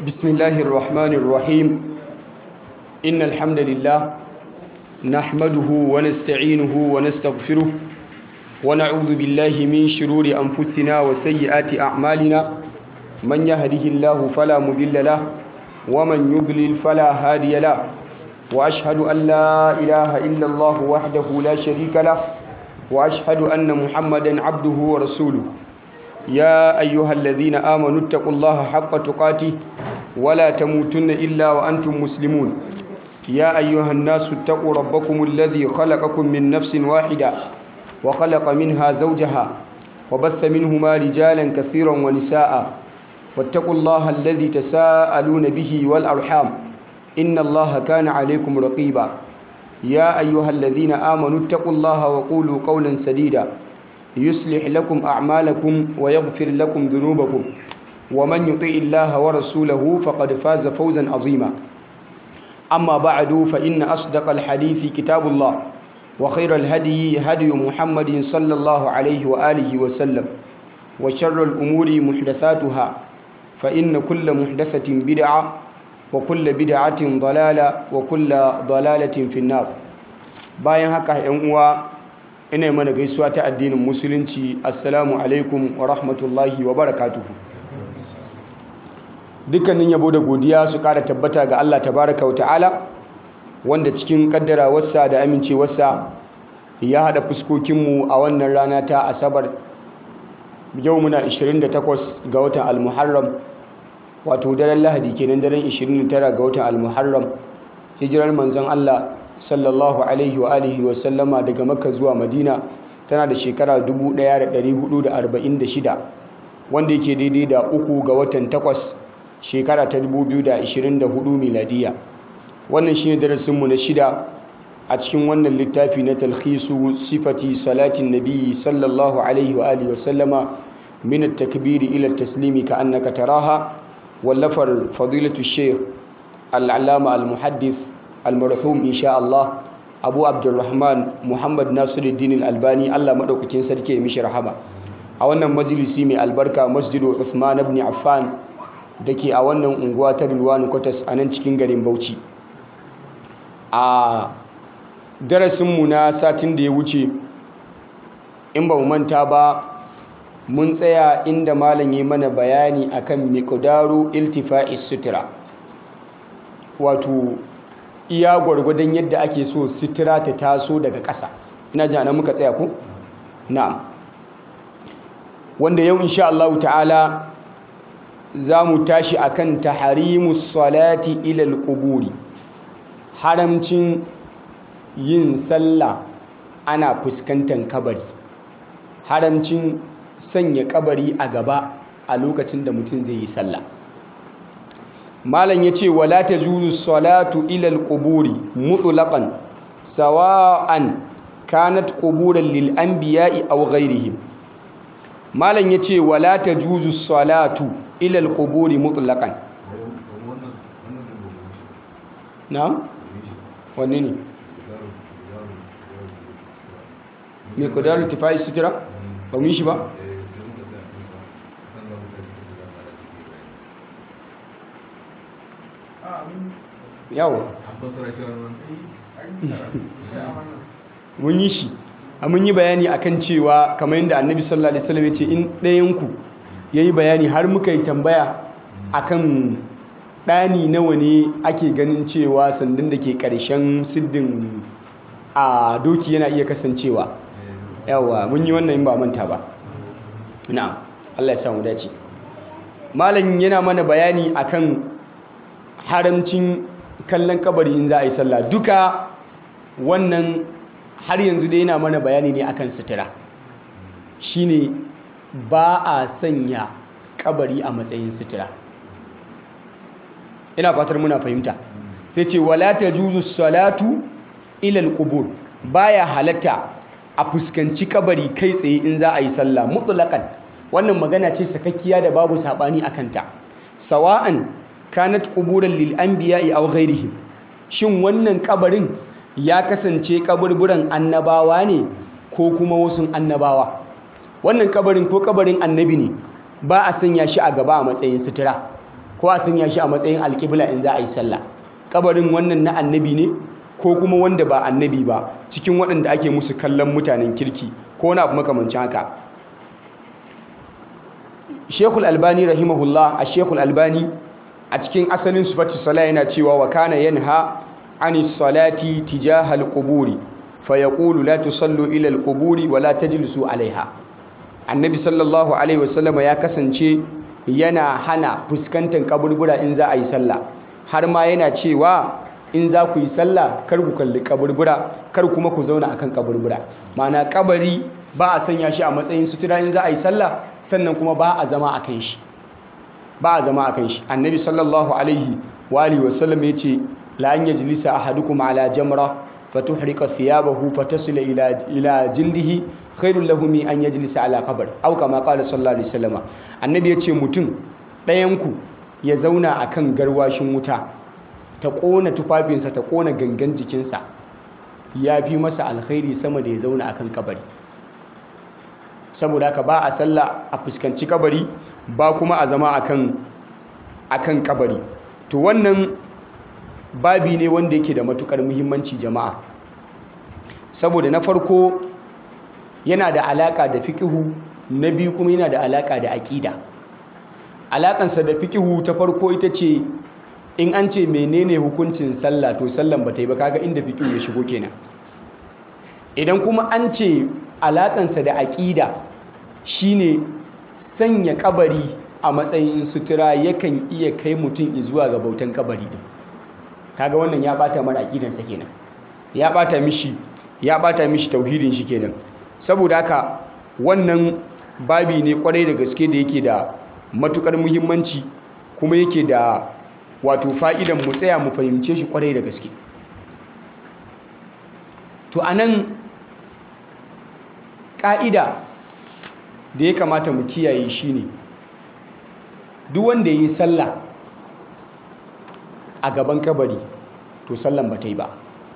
بسم الله الرحمن الرحيم إن الحمد لله نحمده ونستعينه ونستغفره ونعوذ بالله من شرور أنفسنا وسيئات أعمالنا من يهده الله فلا مضل له ومن يضلل فلا هادي له وأشهد أن لا إله إلا الله وحده لا شريك له وأشهد أن محمدا عبده ورسوله يا أيها الذين آمنوا اتقوا الله حق تقاته ولا تموتن إلا وأنتم مسلمون يا أيها الناس اتقوا ربكم الذي خلقكم من نفس واحدة وخلق منها زوجها وبث منهما رجالا كثيرا ونساء واتقوا الله الذي تساءلون به والأرحام إن الله كان عليكم رقيبا يا أيها الذين آمنوا اتقوا الله وقولوا قولا سديدا يصلح لكم أعمالكم ويغفر لكم ذنوبكم ومن يطع الله ورسوله فقد فاز فوزا عظيما أما بعد فإن أصدق الحديث كتاب الله وخير الهدي هدي محمد صلى الله عليه وآله وسلم وشر الأمور محدثاتها فإن كل محدثة بدعة وكل بدعة ضلالة وكل ضلالة في النار bayan haka ‘yan uwa ina mana gaisuwa ta addinin musulunci assalamu alaikum wa rahmatullahi wa barakatuhu dukkanin yabo da godiya su kara tabbata ga Allah tabaraka wa ta'ala wanda cikin kaddarawarsa da amincewarsa ya hada fuskokinmu a wannan rana ta asabar yau muna 28 ga watan almuharram wato daren lahadi kenan daren 29 ga watan almuharram hijirar manzon Allah sallallahu alaihi wa alihi wa sallama daga makka zuwa madina tana da shekara 1446 wanda yake daidai da uku ga watan takwas shekara ta 2024 miladiya wannan shine darasinmu na shida a cikin wannan littafi na talhisu sifati salatin nabi sallallahu alaihi wa alihi wa sallama min at-takbiri ila at-taslimi ka annaka taraha wallafar fadilatu shaykh al-allama al-muhaddith al-marhum insha Allah Abu Abdulrahman Muhammad Nasiruddin al-Albani Allah madaukakin sarki ya mishi rahama a wannan majalisi mai albarka Masjidu Uthman ibn Affan dake a wannan unguwa ta Rilwanu Kwatas a nan cikin garin Bauchi a darasinmu na satin da ya wuce in ba mu manta ba mun tsaya inda malam ya mana bayani akan miqdaru iltifa'is sutura wato iya gwargwadon yadda ake so sutura ta taso daga ƙasa ina jana muka tsaya ku na'am wanda yau insha Allah ta'ala za mu tashi akan taharimus salati ilal quburi haramcin yin sallah ana fuskantar kabari haramcin sanya kabari a gaba a lokacin da mutum zai yi sallah malam ya ce wala ta juzu salatu ilal quburi mutlaqan sawa'an kanat quburan lil anbiya'i aw ghairihim malam ya ce wala ta juzu salatu ilal quburi mutlaqan na wanne ne me kudaru tifai sutura ba mu yi shi ba yawo mun yi shi a mun yi bayani akan cewa kamar yadda annabi sallallahu alaihi wasallam ya ce in ɗayanku ya yi bayani har muka yi tambaya akan ɗani nawa ne ake ganin cewa sandan da ke ƙarshen siddin a doki yana iya kasancewa yawa mun yi wannan ba manta ba na'am Allah ya samu dace malam yana mana bayani akan haramcin kallon kabari in za a yi sallah duka wannan har yanzu dai yana mana bayani ne akan sutura shine ba a sanya kabari a matsayin sutura ina fatar muna fahimta sai ce wala tajuzu salatu ila alqubur baya halatta a fuskanci kabari kai tsaye in za a yi sallah mutlaqan wannan magana ce sakakkiya da babu sabani akan ta sawa'an kanat quburan lil anbiya'i aw ghairihim shin wannan kabarin ya kasance kaburburan annabawa ne ko kuma wasu annabawa wannan kabarin ko kabarin annabi ne ba a sanya shi a gaba a matsayin sutura ko a sanya shi a matsayin alƙibla in za a yi sallah kabarin wannan na annabi ne ko kuma wanda ba annabi ba cikin waɗanda ake musu kallon mutanen kirki ko wani abu makamancin haka shekul albani rahimahullah a shekul albani a cikin asalin sufatu sala yana cewa wa kana yanha ani salati tijahal quburi fa yaqulu la tusallu ila al quburi wa la tajlisu alaiha annabi sallallahu alaihi wasallama ya kasance yana hana fuskantar kaburbura in za a yi sallah har ma yana cewa in za ku yi sallah kar ku kalli kaburbura kar kuma ku zauna akan kaburbura ma'ana kabari ba a sanya shi a matsayin sutura in za a yi sallah sannan kuma ba a zama a kan shi ba a zama a kan shi annabi sallallahu alaihi wa alihi wasallam ya ce la an yajlisa ahadukum ala jamra fatuhrika thiyabahu fatasila ila ila jildihi khairul lahu min an yajlisa ala qabr aw kama qala sallallahu alaihi wasallam annabi ya ce mutum ɗayan ku ya zauna akan garwashin wuta ta kona tufafinsa ta kona gangan jikinsa ya fi masa alkhairi sama da ya zauna akan kabari saboda haka ba a sallah a fuskanci kabari ba kuma a zama akan akan kabari to wannan babi ne wanda yake da matukar muhimmanci jama'a saboda na farko yana da alaka da fikihu na biyu kuma yana da alaka da aƙida alakansa da fikihu ta farko ita ce in an ce menene hukuncin sallah to sallan ba ta yi ba kaga inda fikihu ya shigo kenan idan kuma an ce alakansa da aƙida shine sanya kabari a matsayin sutura yakan iya kai mutum zuwa ga bautan kabari din kaga wannan ya bata mara aƙidansa kenan ya bata mishi ya bata mishi tauhidin shi kenan saboda haka wannan babi ne kwarai da gaske da yake da matukar muhimmanci kuma yake da wato fa'idan mu tsaya mu fahimce shi kwarai da gaske to anan ƙa'ida da ya kamata mu kiyaye shi ne duk wanda ya yi sallah a gaban kabari to sallan ba ta yi ba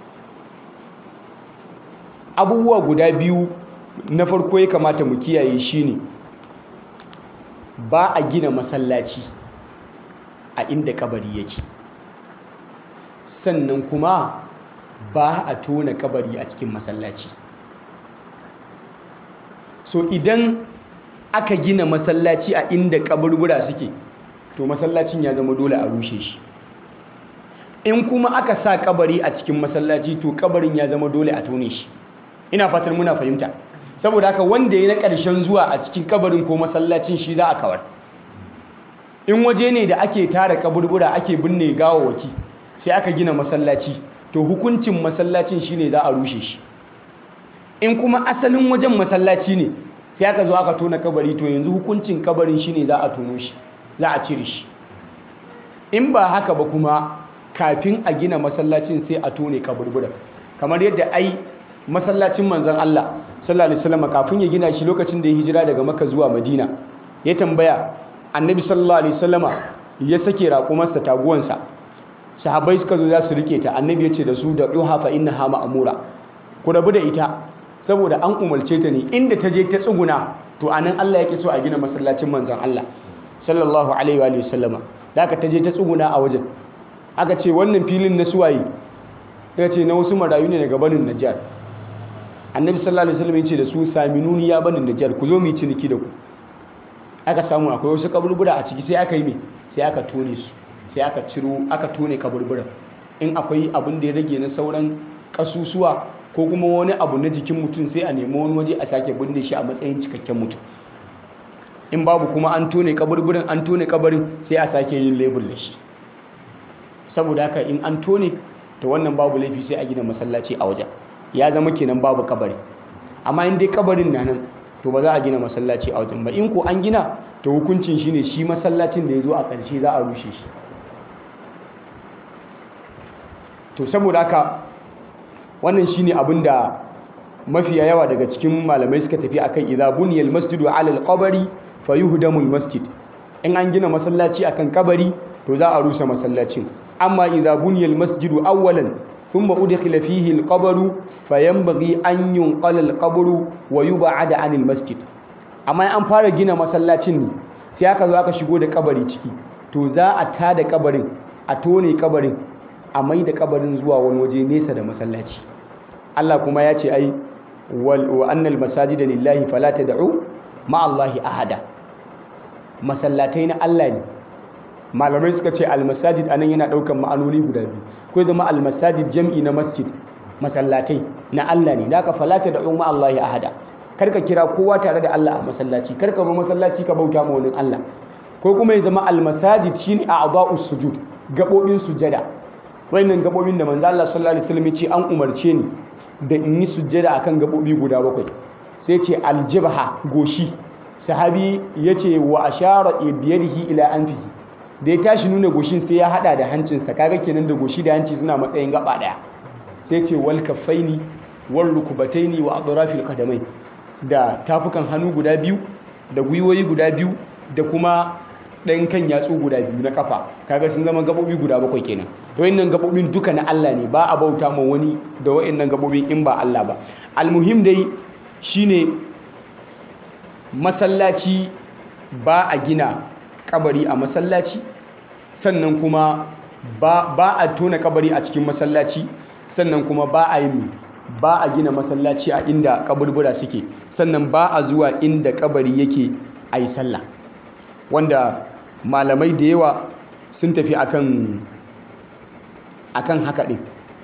abubuwa guda biyu na farko ya kamata mu kiyaye shi ne ba a gina masallaci a inda kabari yake sannan kuma ba a tona kabari a cikin masallaci so idan aka gina masallaci a inda kaburbura suke to masallacin ya zama dole a rushe shi in kuma aka sa kabari a cikin masallaci to kabarin ya zama dole a tone shi ina fatan muna fahimta saboda haka wanda ya na ƙarshen zuwa a cikin kabarin ko masallacin shi za a kawar in waje ne da ake tara kaburbura ake binne gawawaki sai aka gina masallaci to hukuncin masallacin shine za a rushe shi in kuma asalin wajen masallaci ne sai aka zo aka tona kabari to yanzu hukuncin kabarin shine za a tono shi za a cire shi in ba haka ba kuma kafin a gina masallacin sai a tone kaburbura kamar yadda ai masallacin manzon Allah sallallahu alaihi wasallam kafin ya gina shi lokacin da ya hijira daga Makka zuwa Madina ya tambaya Annabi sallallahu alaihi wasallama ya sake raƙumarsa taguwansa sahabbai suka zo za su rike ta Annabi ya ce da su da duha fa innaha ma'mura ku rabu da ita saboda an umarce ta ne inda ta je ta tsuguna to anan Allah yake so a gina masallacin manzon Allah sallallahu alaihi wa sallama da aka ta je ta tsuguna a wajen aka ce wannan filin na suwaye ya ce na wasu marayu ne daga banin Najjar annabi sallallahu alaihi wasallam ya ce da su saminuni ya banin Najjar ku zo mu yi ciniki da ku aka samu akwai wasu kaburbura a ciki sai aka yi me sai aka tone su sai aka ciro aka tone kaburburan in akwai abin da ya rage na sauran kasusuwa ko kuma wani abu na jikin mutum sai a nemi wani waje a sake binne shi a matsayin cikakken mutum in babu kuma an tone kaburburin an tone kabarin sai a sake yin lebur da shi saboda haka in an tone to wannan babu laifi sai a gina masallaci a wajen ya zama kenan babu kabari amma in dai kabarin na nan to ba za a gina masallaci a wajen ba in ko an gina to hukuncin shine shi masallacin da ya zo a ƙarshe za a rushe shi to saboda haka wannan shine abin da mafiya yawa daga cikin malamai suka tafi akan idza buniyal masjidu ala alqabri fayuhdamul masjid in an gina masallaci akan kabari to za a rusa masallacin amma idza buniyal masjidu awwalan thumma udkhila fihi alqabru fayanbaghi an yunqala alqabru wa yub'ada anil masjid amma an fara gina masallacin ne sai aka zo aka shigo da kabari ciki to za a tada kabarin a tone kabarin a mai da kabarin zuwa wani waje nesa da masallaci Allah kuma ya ce ai wa annal masajida lillahi fala tad'u ma Allahi ahada masallatai na Allah ne malamai suka ce almasajid anan yana daukan ma'anoni guda biyu ko zama almasajid jam'i na masjid masallatai na Allah ne da ka falata da umma Allah ya ahada karka kira kowa tare da Allah a masallaci karka zo masallaci ka bauta ma wani Allah ko kuma ya zama almasajid shine a'dha'us sujud gabobin sujada wayannan gabobin da manzo Allah sallallahu alaihi wasallam ya ce an umarce ni da in yi sujada akan gabobi guda bakwai sai ce aljibha goshi sahabi yace wa ashara biyadihi ila anfihi da ya tashi nuna goshin sai ya hada da hancinsa kaga kenan da goshi da hanci suna matsayin gaba daya sai ce wal kaffaini wal rukubataini wa adrafil qadamai da tafukan hannu guda biyu da gwiwoyi guda biyu da kuma ɗan kan yatsu guda biyu na kafa kaga sun zama gabobi guda bakwai kenan to wayannan gabobin duka na Allah ne ba a bauta ma wani da wayannan gabobin in ba Allah ba almuhim dai shine masallaci ba a gina kabari a masallaci sannan kuma ba, ba a tona kabari a cikin masallaci sannan kuma ba a yi ba a gina masallaci a inda kaburbura suke sannan ba a zuwa inda kabari yake a yi sallah wanda malamai da yawa sun tafi akan akan haka ɗin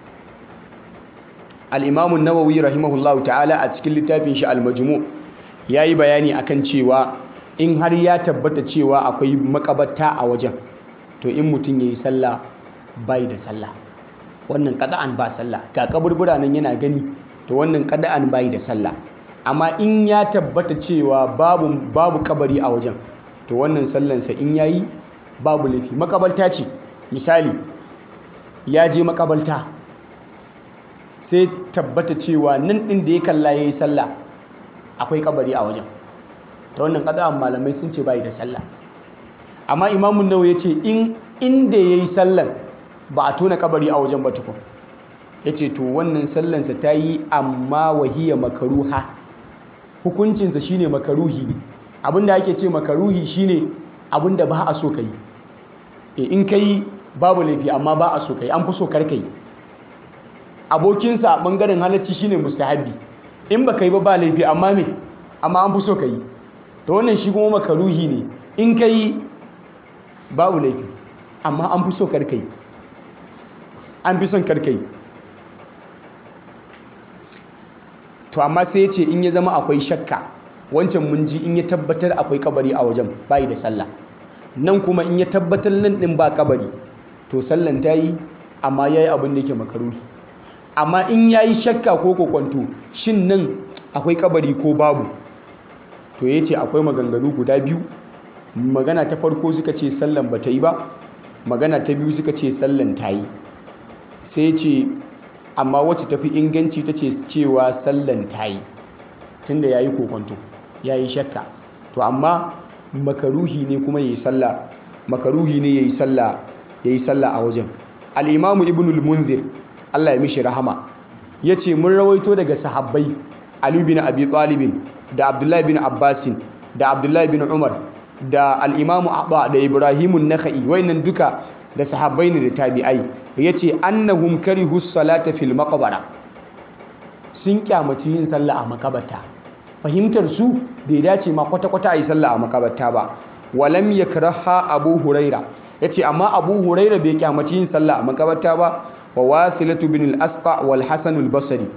al'imamun nawawi rahimahullahu ta'ala a cikin littafin shi al-majmu ya yi bayani akan cewa in har ya tabbata cewa akwai makabarta a wajen to in mutum ya yi sallah bai da sallah wannan kada'an ba sallah ga kaburbura nan yana gani to wannan kada'an bai da sallah amma in ya tabbata cewa babu babu kabari a wajen to wannan sallansa in yayi babu laifi makabarta ce misali ya je makabarta sai tabbata cewa nan din da ya kalla yayi sallah akwai kabari a wajen ta wannan kada'an malamai sun ce bai da sallah amma imamun nawa ya ce in inda ya yi sallan ba a tona kabari a wajen batukun ya ce to wannan sallansa ta yi amma wahiyya makaruha hukuncinsa shine makaruhi ne abinda ake ce makaruhi shine abinda ba a so ka yi in ka yi babu laifi amma ba a so ka yi an fi so karka yi abokinsa a ɓangaren halarci shine mustahabi in ba ka yi ba ba laifi amma me amma an fi so ka yi to wannan shi kuma makaruhi ne in ka yi babu laifi amma an fi so karkai an fi son karkai to amma sai ya ce in ya zama akwai shakka wancan mun ji in ya tabbatar akwai kabari a wajen bayi da sallah nan kuma in ya tabbatar nan din ba kabari to sallan ta yi amma ya yi abin da yake makaruhi amma in ya yi shakka ko kokwanto shin nan akwai kabari ko babu to ya ce akwai maganganu guda biyu magana ta farko suka ce sallan ba ta yi ba magana ta biyu suka ce sallan ta yi sai ce amma wacce tafi inganci ta ce cewa sallan ta yi tunda ya yi kokonto ya yi shakka to amma makaruhi ne kuma ya yi sallah makaruhi ne ya yi sallah ya yi sallah a wajen al'imamu ibnul munzir allah ya mishi rahama ya ce mun rawaito daga sahabbai ali bin abi talibin da abdullahi bin abbasin da abdullahi bin umar da al'imamu abba da ibrahimun naka'i wainan duka da sahabbai ne da tabi'ai ya ce annahum karihu salata fil makabara sun kyamaci yin sallah a makabarta fahimtar su bai dace ma kwata-kwata a yi sallah a makabarta ba walam ya karaha abu huraira ya ce amma abu huraira bai kyamaci yin sallah a makabarta ba wa wasilatu bin al-asqa wal hasan al-basri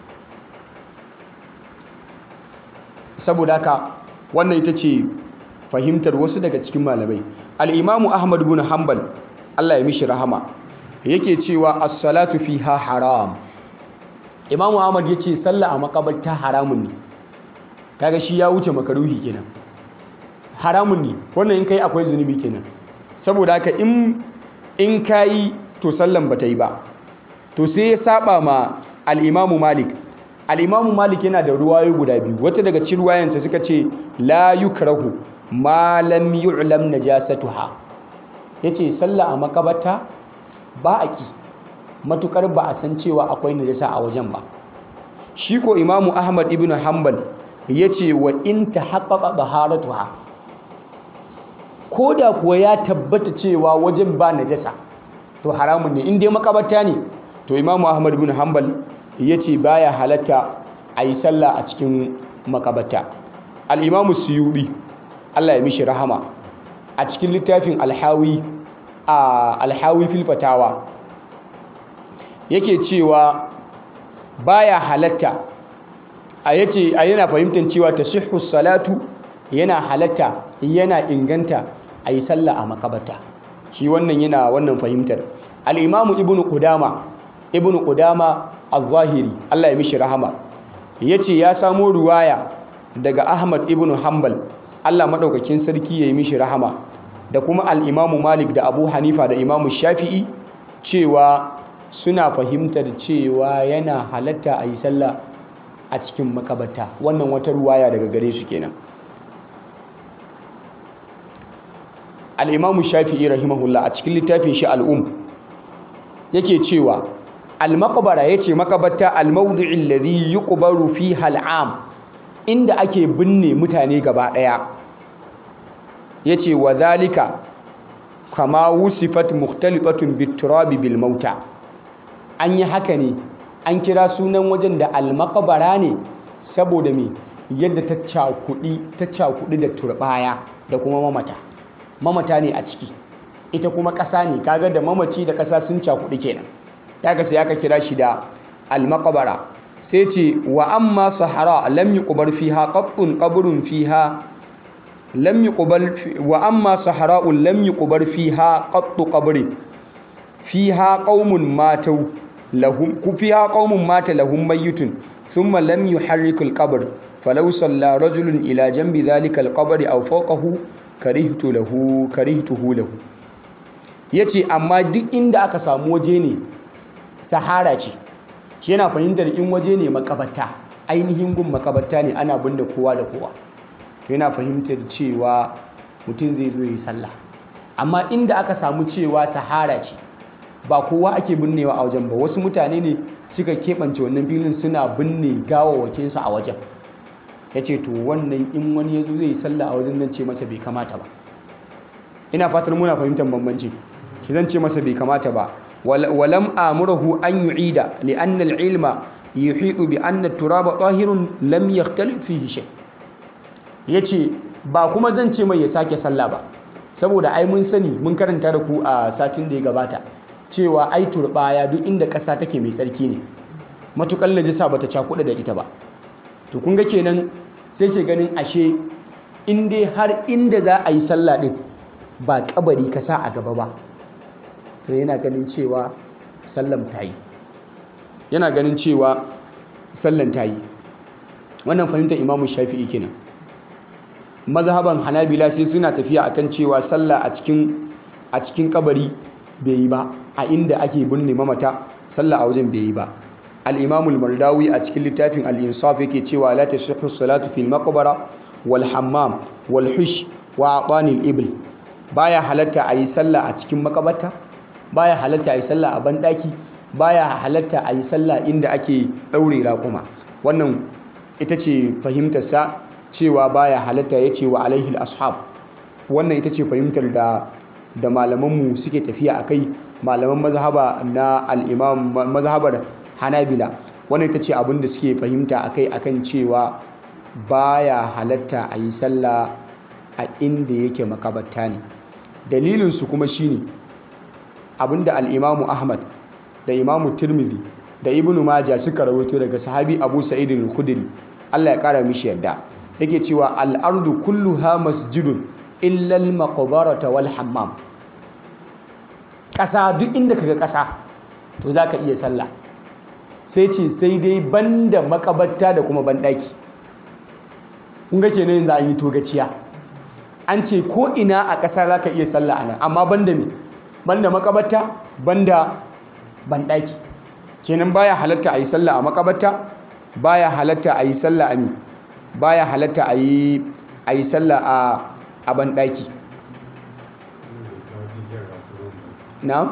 saboda haka wannan ita ce fahimtar wasu daga cikin malamai al'imamu ahmad bin hanbal allah ya mishi rahama yake cewa as-salatu fiha haram imamu ahmad ya ce sallah a makabarta haramun ne kaga shi ya wuce makaruhi kenan haramun ne wannan in kai akwai zunubi kenan saboda haka in in kayi to sallan bata yi ba to sai ya saba ma al-imamu malik al-imamu malik yana da ruwayo guda biyu wata daga cikin ruwayansa suka ce la yukrahu ma lam yu'lam najasatuha yace sallah a makabarta ba a ki matukar ba a san cewa akwai najasa a wajen ba shi ko imamu ahmad ibn hanbal yace wa in tahaqqaqa taharatuha ko da kuwa ya tabbata cewa wajen ba najasa to haramun ne in dai makabarta ne to imamu ahmad bin hanbal ya ce baya halatta a yi sallah a cikin makabarta al'imamu suyuɗi allah ya mishi rahama a cikin littafin alhawi a alhawi filfatawa yake cewa baya halatta a yace a yana fahimtar cewa tasihhu salatu yana halatta yana inganta a yi sallah a makabata shi wannan yana wannan fahimtar al'imamu ibn qudama ibn qudama al-zahiri Allah ya mishi rahama yace ya samo ruwaya daga ahmad ibn hanbal Allah madaukakin sarki ya yi mishi rahama da kuma al'imamu malik da abu hanifa da imamu shafi'i cewa suna fahimtar cewa yana halatta a yi sallah a cikin makabata wannan wata ruwaya daga gare su kenan al'imamu shafi'i rahimahullah a cikin littafin shi al'um yake cewa al-makabara ya ce makabata al-maudu'in ladhi yuqbaru fi hal'am inda ake binne mutane gaba ɗaya ya ce wa zalika kama wusifat mukhtalifatun biturabi bil mauta an yi haka ne an kira sunan wajen da almakabara ne saboda me yadda ta cakudi ta cakudi da turbaya da kuma mamata mamata ne a ciki ita kuma ƙasa ne kaga da mamaci da ƙasa sun cakudi kenan daga sai aka kira shi da almakabara sai ce wa amma sahara lam yuqbar fiha qattun qabrun fiha lam yuqbal wa amma sahra'un lam yuqbar fiha qattu qabri fiha qaumun matau lahum fiha qaumun mata lahum mayyitun thumma lam yuharriku al-qabr falau salla rajulun ila janbi dhalika al-qabri aw fawqahu karihtu lahu karihtuhu lahu yace amma duk inda aka samu waje ne sahara ce shi yana fahimtar in waje ne makabarta ainihin gun makabarta ne ana binne kowa da kowa yana fahimtar cewa mutum zai zo yi sallah amma inda aka samu cewa sahara ce ba kowa ake binnewa a wajen ba wasu mutane ne suka keɓance wannan filin suna binne gawawakinsu a wajen ya ce to wannan in wani ya zo zai yi sallah a wajen nan ce masa bai kamata ba ina fatar muna fahimtar bambanci shi zan ce masa bai kamata ba walam amurahu an yu'ida li anna al-ilma yuhidu bi anna turaba tahirun lam yakhtalif fihi shay' ya ce ba kuma zan ce mai ya sake sallah ba saboda ai mun sani mun karanta da ku a satin da ya gabata cewa ai turbaya duk inda ƙasa take mai tsarki ne matuƙar najisa bata cakuɗa da ita ba to kun ga kenan sai ke ganin ashe in dai har inda za a yi sallah din ba kabari ka sa a gaba ba to yana ganin cewa sallan ta yi yana ganin cewa sallan ta yi wannan fahimtar imamu shafi'i kenan mazhaban hanabila sai suna tafiya akan cewa sallah a cikin a cikin kabari bai yi ba a inda ake binne mamata sallah a wajen bai yi ba al-imam al-mardawi a cikin littafin al-insaf yake cewa la tasihhu salatu fil maqbara wal hammam wal hush wa atani al-ibl baya halatta ayi sallah a cikin makabarta baya halatta ayi sallah a bandaki baya halatta ayi sallah inda ake daure raƙuma wannan ita ce fahimtar sa cewa baya halatta ya ce wa alaihi ashab wannan ita ce fahimtar da da malamanmu suke tafiya a kai malaman mazhaba na al'imam mazhabar hanabila wannan ita ce abin da suke fahimta a kai akan cewa baya halatta a yi sallah a inda yake makabarta ne dalilinsu kuma shine abinda al'imamu ahmad da imamu tirmidhi da ibnu maja suka rawaito daga sahabi abu sa'id al-khudri Allah ya kara mishi yarda yake cewa al'ardu kulluha masjidun illal maqbarata wal hammam ƙasa duk inda kaga ƙasa to zaka iya sallah sai ce sai dai banda makabarta da kuma banɗaki kun ga kenan yanzu an yi togaciya an ce ko ina a ƙasa zaka iya sallah anan amma banda me banda makabarta banda banɗaki kenan baya halatta a yi sallah a makabarta baya halatta a yi sallah a mi baya halatta a yi a yi sallah a a banɗaki na?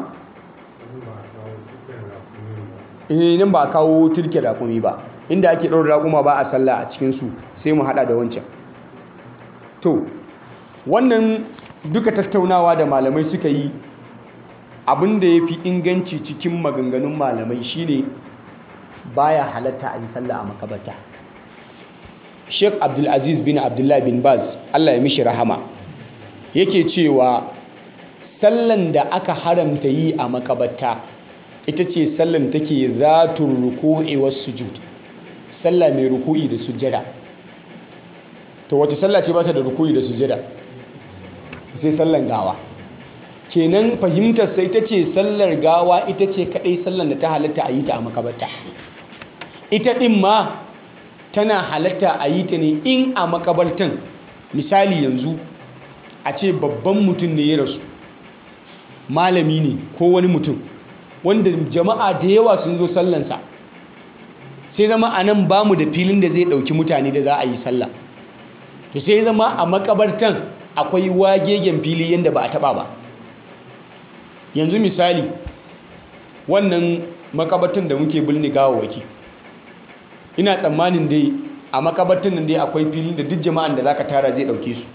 eh nan ba a kawo turke raƙumi ba inda ake ɗaura raƙuma ba a sallah a cikinsu sai mu haɗa da wancan to wannan duka tattaunawa da malamai suka yi abin da ya fi inganci cikin maganganun malamai shine baya halatta a yi sallah a makabata sheikh abdulaziz bin abdullahi bin baz allah ya mishi rahama yake cewa sallan da aka haramta yi a makabata ita ce sallan take zatun ruku'i wasu sujud sallah mai ruku'i da sujada to wace sallah ce ba ta da ruku'i da sujada sai sallan gawa kenan fahimtar sai ita ce sallar gawa ita ce kadai sallan da ta halatta a yi ta a makabarta ita din ma tana halatta a yi ta ne in a makabartan misali yanzu a ce babban mutum ne ya rasu malami ne ko wani mutum wanda jama'a da yawa sun zo sallansa sai zama a nan ba mu da filin da zai ɗauki mutane da za a yi sallah to sai zama a makabartan akwai wagegen fili yadda ba a taɓa ba yanzu misali wannan makabartan da muke bulni gawawaki ina tsammanin dai a makabartan nan dai akwai filin da duk jama'an da zaka tara zai ɗauke su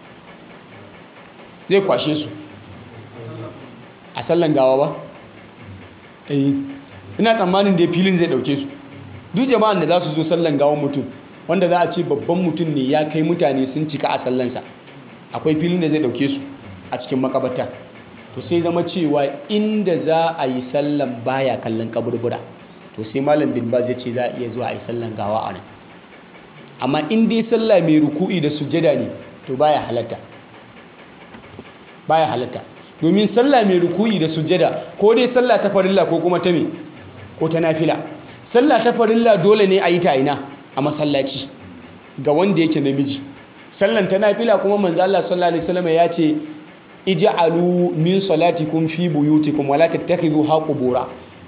zai kwashe su a sallan gawa ba eh ina tsammanin dai filin zai ɗauke su duk jama'an da za su zo sallan gawan mutum wanda za a ce babban mutum ne ya kai mutane sun cika a sallansa akwai filin da zai ɗauke su a cikin makabarta to sai zama cewa inda za a yi sallan baya kallon kaburbura to sai malam bin baz ya ce za a iya zuwa a yi sallan gawa a nan amma in dai sallah mai ruku'i da sujjada ne to baya halatta baya halatta domin sallah mai ruku'i da sujjada ko dai sallah ta farilla ko kuma ta me ko ta nafila sallah ta farilla dole ne a yi ta ina a masallaci ga wanda yake namiji sallan ta nafila kuma manzo Allah sallallahu alaihi wasallam ya ce ij'alu min salatikum fi buyutikum wala tattakhidhu haqubura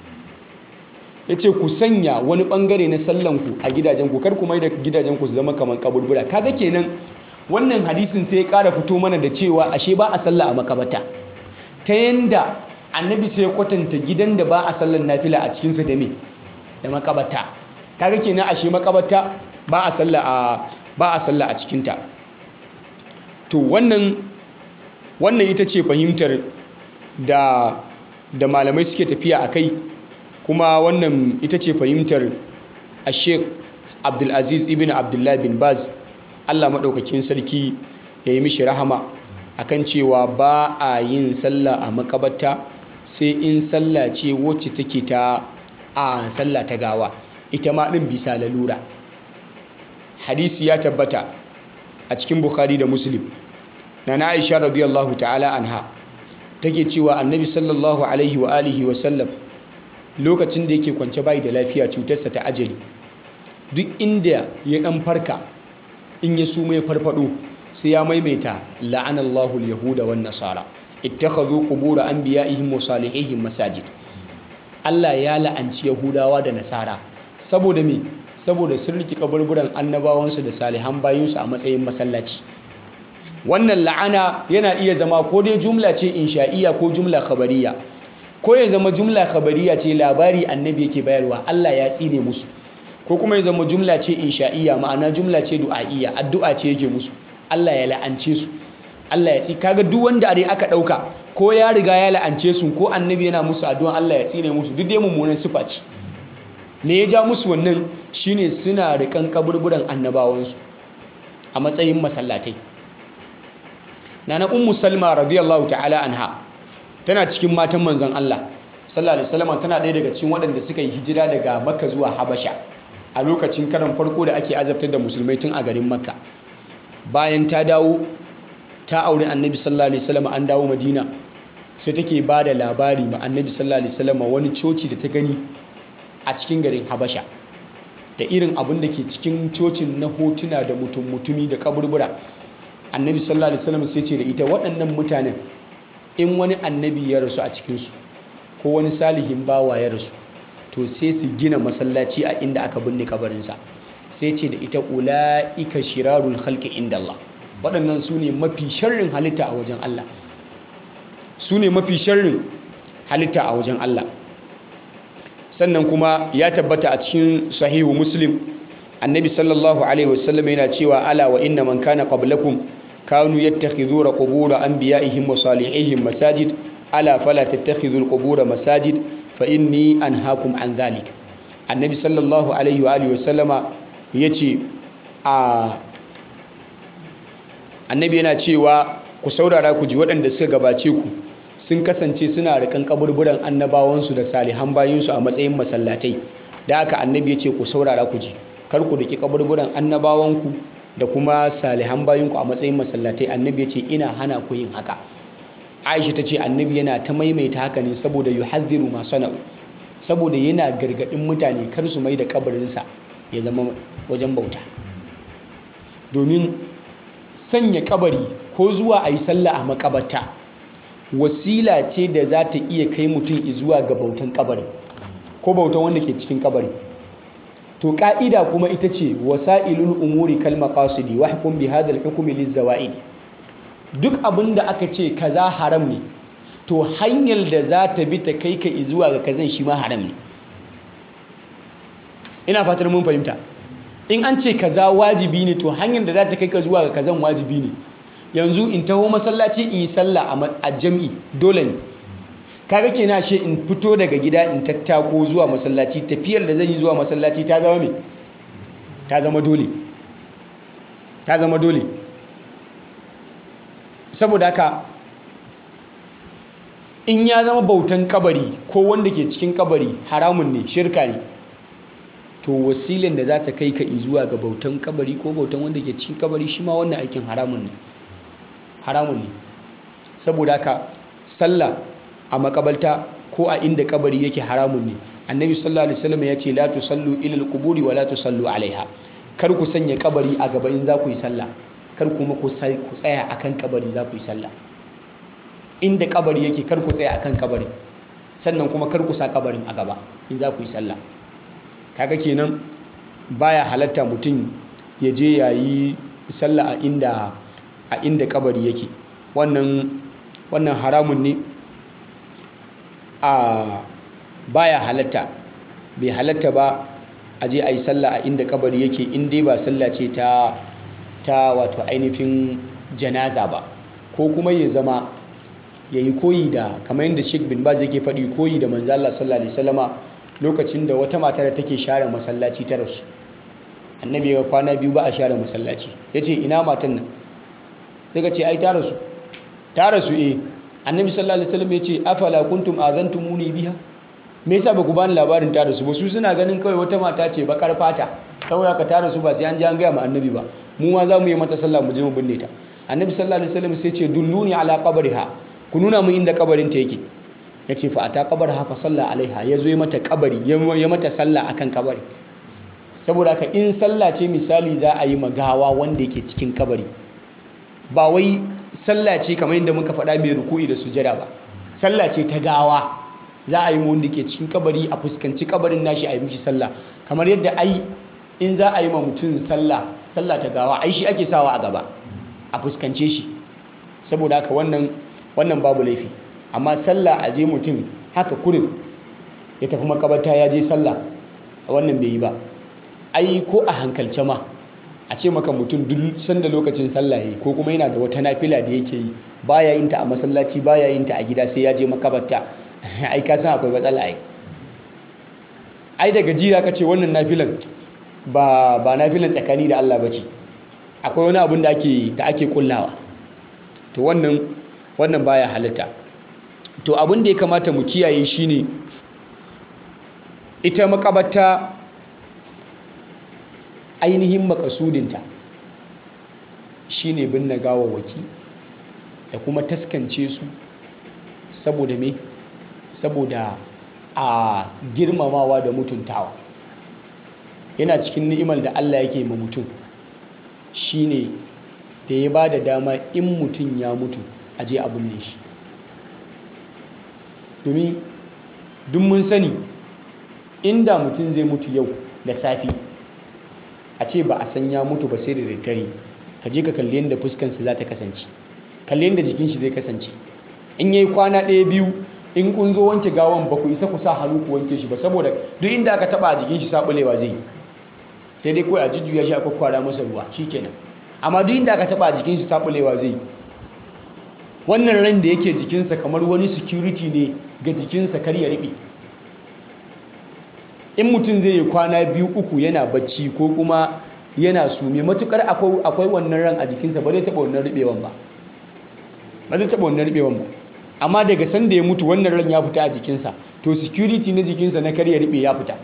yace ku sanya wani bangare na sallan ku a gidajen ku kar ku mai da gidajen ku su zama kaman kaburbura kaga kenan wannan hadisin sai ya kara fito mana da cewa ashe ba a sallah a makabata ta yanda annabi sai ya kwatanta gidan da ba a sallan nafila a cikin sa da me da makabata kaga kenan ashe makabata ba a sallah a ba a sallah a cikin ta to wannan wannan ita ce fahimtar da da malamai suke tafiya a kai kuma wannan ita ce fahimtar a sheik abdulaziz ibn abdullahi bin baz allah maɗaukakin sarki ya yi mishi rahama akan cewa ba a yin sallah a makabarta sai in sallah ce wacce take ta a sallah ta gawa ita ma ɗin bisa lalura hadisi ya tabbata a cikin bukhari da muslim na na aisha radiyallahu ta'ala anha take cewa annabi sallallahu alaihi wa alihi wa sallam lokacin da yake kwance bai da lafiya cutarsa ta ajali duk inda ya dan farka in ya suma ya farfado sai ya maimaita la'anallahu al-yahuda wan nasara ittakhadhu qubur anbiya'ihim wa salihihim masajid Allah ya la'anci yahudawa da nasara saboda me saboda sun riki kaburburan annabawansu da salihan bayinsu a matsayin masallaci wannan la'ana yana iya zama ko dai jumla ce insha'iya ko jumla khabariya ko ya zama jumla khabariya ce labari annabi yake bayarwa Allah ya tsine musu ko kuma ya zama jumla ce insha'iya ma'ana jumla ce du'a'iyya addu'a ce yake musu Allah ya la'ance su Allah ya tsi kaga duk wanda dai aka dauka ko ya riga ya la'ance su ko annabi yana musu addu'a Allah ya tsine musu duk dai mummunan sifa ce me ya ja musu wannan shine suna rikan kaburburan annabawansu a matsayin masallatai nana ummu salma radiyallahu ta'ala anha tana cikin matan manzon Allah sallallahu alaihi wasallam tana ɗaya daga cikin waɗanda suka yi hijira daga makka zuwa habasha a lokacin karan farko da ake azabtar da musulmai tun a garin makka bayan ta dawo ta aure annabi sallallahu alaihi wasallam an dawo madina sai take ba da labari ma annabi sallallahu alaihi wasallam wani coci da ta gani a cikin garin habasha da irin abin da ke cikin cocin na hotuna da mutum mutumi da kaburbura annabi sallallahu alaihi wasallam sai ce da ita waɗannan mutanen in wani annabi ya rasu a cikinsu ko wani salihin bawa ya rasu to sai su gina masallaci a inda aka binne kabarinsa sai ce da ita ula'ika shirarul halki inda Allah waɗannan su ne mafi sharrin halitta a wajen Allah su ne mafi sharrin halitta a wajen Allah sannan kuma ya tabbata a cikin sahihu muslim annabi sallallahu alaihi wasallam yana cewa ala wa inna man kana qablakum kanu yattakhidhuna qubur anbiya'ihim wa salihihim masajid ala fala tattakhidhul qubur masajid fa inni anhaakum an dhalik annabi sallallahu alaihi wa alihi wasallama yace a annabi yana cewa ku saurara ku ji waɗanda suka gabace ku sun kasance suna rikan kaburburan annabawansu da salihan bayinsu a matsayin masallatai da aka annabi ya ce ku saurara ku ji kar ku daki kaburburan annabawanku da kuma salihan bayinku a matsayin masallatai annabi ya ce ina hana ku yin haka aisha ta ce annabi yana ta maimaita haka ne saboda yuhadhiru ma sana'u saboda yana gargadin mutane kar su mai da kabarinsa ya zama wajen bauta domin sanya kabari ko zuwa a yi sallah a makabarta wasila ce da za ta iya kai mutum zuwa ga bautan kabari ko bautan wanda ke cikin kabari to ka'ida kuma ita ce wasailul umuri kal maqasidi wa hukum bi hadha al hukm liz zawaid duk abin da aka ce kaza haram ne to hanyar da za ta bi ta kai ka zuwa ga kazan shi ma haram ne ina fatar mun fahimta in an ce kaza wajibi ne to hanyar da za ta kai ka zuwa ga kazan wajibi ne yanzu in taho masallaci in yi sallah a jam'i dole ne kaga kenan she in fito daga gida in tattako zuwa masallaci tafiyar da zan yi zuwa masallaci ta zama me ta zama dole ta zama dole saboda haka in ya zama bautan kabari ko wanda ke cikin kabari haramun ne shirka ne to wasilin da za ta kai ka zuwa ga bautan kabari ko bautan wanda ke cikin kabari shi ma wannan aikin haramun ne haramun ne saboda haka sallah a makabalta ko a inda kabari yake haramun ne annabi sallallahu alaihi wasallam ya ce la tusallu ila alquburi wa la tusallu alaiha kar ku sanya kabari a gaba in za ku yi sallah kar kuma ku tsaya akan kabari za ku yi sallah inda kabari yake kar ku tsaya akan kabari sannan kuma kar ku sa kabarin a gaba in za ku yi sallah kaga kenan baya halatta mutum ya je yayi sallah a inda a inda kabari yake wannan wannan haramun ne a baya halatta bai halatta ba a je a yi sallah a inda kabari yake in dai ba sallah ce ta ta wato ainihin janaza ba ko kuma ya zama ya yi koyi da kamar yadda sheik bin baz yake faɗi koyi da manzo Allah sallallahu alaihi wasallama lokacin da wata mata da take share masallaci ta rasu annabi ya kwana biyu ba a share masallaci yace ina matan nan sai ce ai ta rasu ta rasu eh annabi sallallahu alaihi wasallam yace afala kuntum azantumuni biha me yasa ba ku bani labarin ta rasu ba su suna ganin kawai wata mata ce bakar fata saboda ka ta rasu ba sai an ji an gaya ma annabi ba mu ma za mu yi mata sallah mu je mu binne ta annabi sallallahu alaihi wasallam sai ce dulluni ala qabriha ku nuna mu inda kabarin ta yake yace fa ata qabraha fa salla alaiha yazo ya mata kabari ya mata sallah akan kabari saboda ka in sallah ce misali za a yi magawa wanda yake cikin kabari ba wai sallah ce kamar yadda muka faɗa mai ruku'i da sujada ba sallah ce ta gawa za a yi wanda ke cikin kabari a fuskanci kabarin nashi a yi mishi sallah kamar yadda ai in za a yi ma mutum sallah sallah ta gawa ai shi ake sawa a gaba a fuskance shi saboda haka wannan wannan babu laifi amma sallah a je mutum haka kurin ya tafi makabarta ya je sallah wannan bai yi ba ai ko a hankalce ma a ce maka mutum duk sanda lokacin sallah yayi ko kuma yana da wata nafila da yake yi baya yin ta a masallaci baya yin ta a gida sai ya je makabarta ai ka san akwai matsala ai ai daga jira ka ce wannan nafilan ba ba nafilan tsakani da Allah bace akwai wani abun da ake da ake kullawa to wannan wannan baya halitta to abin da ya kamata mu kiyaye shine ita makabarta ainihin makasudinta shine binne gawawwaki da kuma taskance su saboda me saboda a girmamawa da mutuntawa yana cikin ni'imar da Allah yake ma mutum shine da ya ba da dama in mutum ya mutu a je a binne shi domin duk mun sani inda mutum zai mutu yau da safi a ce ba a san ya mutu ba sai da daddare ka je ka kalli yadda fuskansa za ta kasance kalli yadda jikin shi zai kasance in yayi kwana ɗaya biyu in kun zo wanke gawan ba ku isa ku sa hannu ku wanke shi ba saboda duk inda aka taba a jikin shi sabulewa zai sai dai kawai a jujjuya shi a kwakwara masa ruwa shikenan amma duk inda aka taba a jikin shi sabulewa zai wannan ran da yake jikinsa kamar wani security ne ga jikinsa kar ya riɓe in mutum zai yi kwana biyu uku yana bacci ko kuma yana sume matukar akwai wannan ran a jikinsa ba zai taɓa wannan riɓewan ba ba zai taɓa wannan riɓewan ba amma daga sanda ya mutu wannan ran ya fita a jikinsa to security na jikinsa na kar ya riɓe ya fita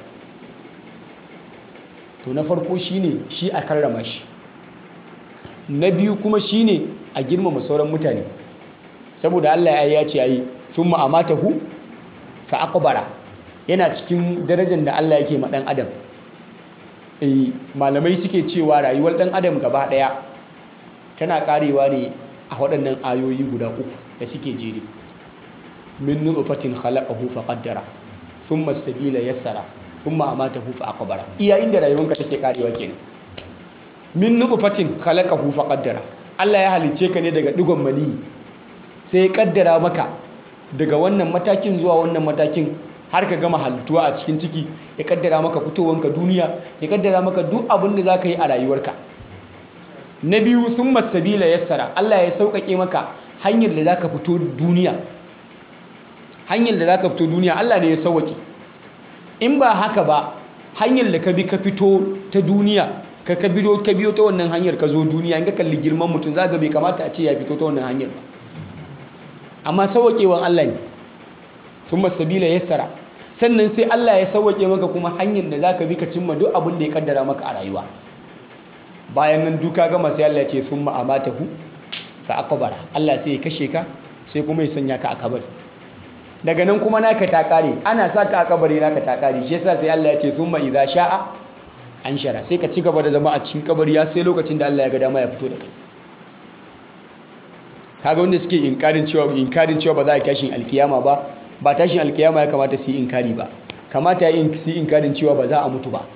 to na farko shine shi a karrama shi na biyu kuma shine a girmama sauran mutane saboda Allah ya ce ayi thumma amatahu fa aqbara yana cikin darajar da Allah yake ma dan adam eh malamai suke cewa rayuwar dan adam gaba daya tana karewa ne a waɗannan ayoyi guda uku da suke jere min nutfatin khalaqahu fa qaddara thumma sabila yassara thumma amatahu fa aqbara iya inda rayuwarka take karewa kenan min nutfatin khalaqahu fa qaddara Allah ya halice ka ne daga digon mani sai ya kaddara maka daga wannan matakin zuwa wannan matakin har ka gama halittuwa a cikin ciki ya kaddara maka fitowanka duniya ya kaddara maka duk abin da za ka yi a rayuwarka na biyu sun masabila yassara Allah ya sauƙaƙe maka hanyar da za ka fito duniya hanyar da za ka fito duniya Allah ne ya sauƙaƙe in ba haka ba hanyar da ka bi ka fito ta duniya ka ka biyo ka biyo ta wannan hanyar ka zo duniya in ka kalli girman mutum za ga bai kamata a ce ya fito ta wannan hanyar ba amma sauƙewan Allah ne sun masabila yassara sannan sai Allah ya sauƙe maka kuma hanyar da za ka bi ka cimma duk abin da ya kaddara maka a rayuwa bayan nan duka gama sai Allah ya ce sun ma'amatahu fa aqbara Allah sai ya kashe ka sai kuma ya sanya ka a kabari daga nan kuma naka ta kare ana sa ka a kabari naka ta kare shi yasa sai Allah ya ce thumma idza sha'a anshara sai ka ci gaba da zama a cikin kabari ya sai lokacin da Allah ya ga dama ya fito da kai kaga wanda suke inkarin cewa inkarin cewa ba za a tashin alkiyama ba ba tashin alkiyama ya kamata su yi inkari ba kamata ya yi su inkarin cewa ba za a mutu ba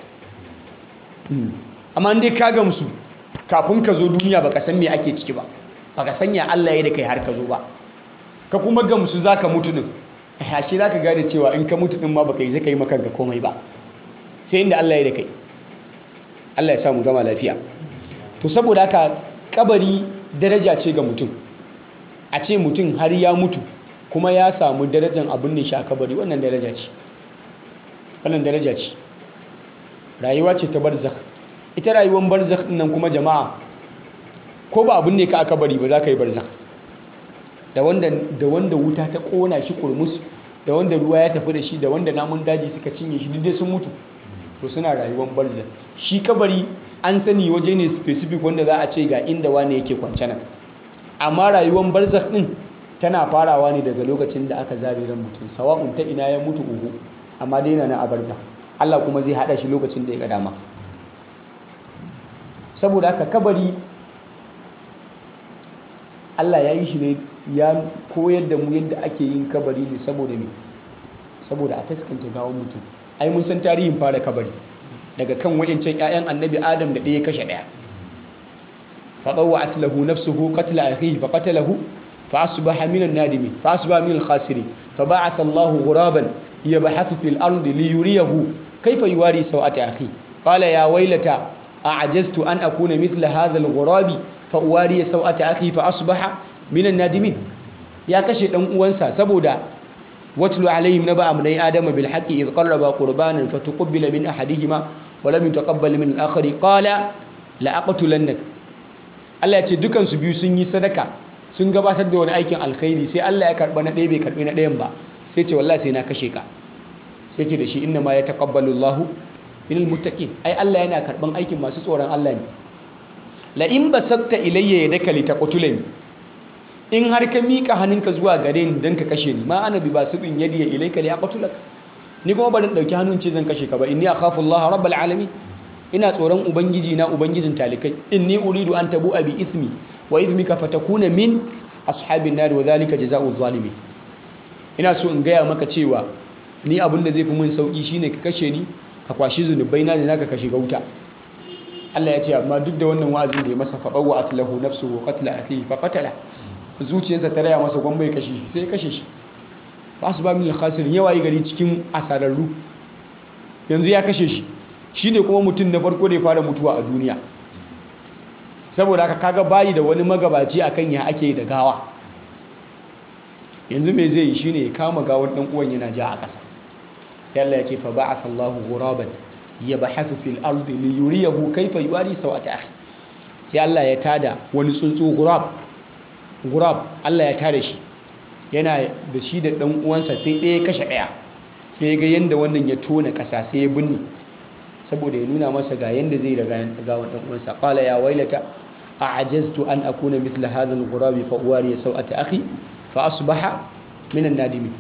amma dai ka gamsu kafin ka zo duniya baka san me ake ciki ba baka san ya Allah ya da kai har ka zo ba ka kuma gamsu zaka mutu din ashe zaka gane cewa in ka mutu din ma baka yi zaka yi maka ga komai ba sai inda Allah ya da kai Allah ya sa mu gama lafiya to saboda haka kabari daraja ce ga mutum a ce mutum har ya mutu kuma ya samu darajar abin ne shi a kabari wannan daraja ce wannan daraja ce rayuwa ce ta barzakh ita rayuwar barzakh nan kuma jama'a ko ba abin ne ka aka bari ba za ka yi barzakh da wanda da wanda wuta ta kona shi kurmus da wanda ruwa ya tafi da shi da wanda namun daji suka cinye shi duk dai sun mutu to suna rayuwar barzakh shi kabari an sani waje ne specific wanda za a ce ga inda wani yake kwance nan amma rayuwar barzakh din tana farawa ne daga lokacin da aka zare ran mutum sawa'un ta ina ya mutu uhu amma dai na a barzakh Allah kuma zai hada shi lokacin da ya ga dama saboda haka kabari Allah ya yi shi ne ya koyar da mu yadda ake yin kabari ne saboda me saboda a taskance gawon mutum ai mun san tarihin fara kabari daga kan wayancan ƴaƴan annabi adam da ɗaya kashe ɗaya فطوعت له نفسه قتل أخيه فقتله فأصبح من النادمين فأصبح من الخاسرين فبعث الله غرابا يبحث في الأرض ليريه كيف يواري سوءة أخيه قال يا ويلتى أعجزت أن أكون مثل هذا الغراب فأواري سوءة أخي فأصبح من النادمين يا كشي دان uwansa saboda watlu alaihim naba amnai adama bil haqqi id qarraba qurbanan fatuqbila min ahadihima wa lam yutaqabbal min al-akhar qala la aqtulannak Allah ya ce dukan su biyu sun yi sadaka sun gabatar da wani aikin alkhairi sai Allah ya karba na ɗaya bai karbi na ɗayan ba sai ce wallahi sai na kashe ka sai ce da shi inna ma yataqabbalu Allahu minal muttaqin ai Allah yana karban aikin masu tsoron Allah ne la in basatta ilayya yadaka litaqtulani in har ka mika hannunka zuwa gare ni dan ka kashe ni ma ana bi basibin yadiya ilayka li aqtulak ni kuma barin dauki hannun ce zan kashe ka ba inni akhafu Allah rabbal alamin ina tsoron ubangiji na ubangijin talikai inni uridu an tabu bi ismi wa ismika fatakuna min ashabin nar wa zalika jazaa'u zalimin ina so in gaya maka cewa ni abin da zai fi mun sauki shine ka kashe ni ka kwashi zunubai na da naka ka shiga wuta Allah ya ce amma duk da wannan wa'azin da ya masa faɓawa atlahu nafsuhu qatla akhihi fa qatala zuciyarsa ta raya masa gwamma ya kashe shi sai ya kashe shi ba su ba min khasir yawa yi gari cikin asararru yanzu ya kashe shi shine kuma mutum na farko da ya fara mutuwa a duniya saboda haka kaga bayi da wani magabaci akan ya ake da gawa yanzu me zai yi shine ya kama gawar dan uwan yana ja a ƙasa sai Allah ya ce fa ba'atha Allahu ghuraban yabhathu fil ardi li yuriyahu kayfa yuwari sawata akhi sai Allah ya tada wani tsuntsu ghurab ghurab Allah ya tada shi yana da shi da dan uwansa sai ɗaya kashe ɗaya sai ya ga yanda wannan ya tona ƙasa sai ya binne saboda ya nuna masa ga yanda zai da gawan dan uwansa qala ya wailata a'jaztu an akuna mithla hadha al-ghurab fa uwari sawata akhi fa asbaha min an-nadimin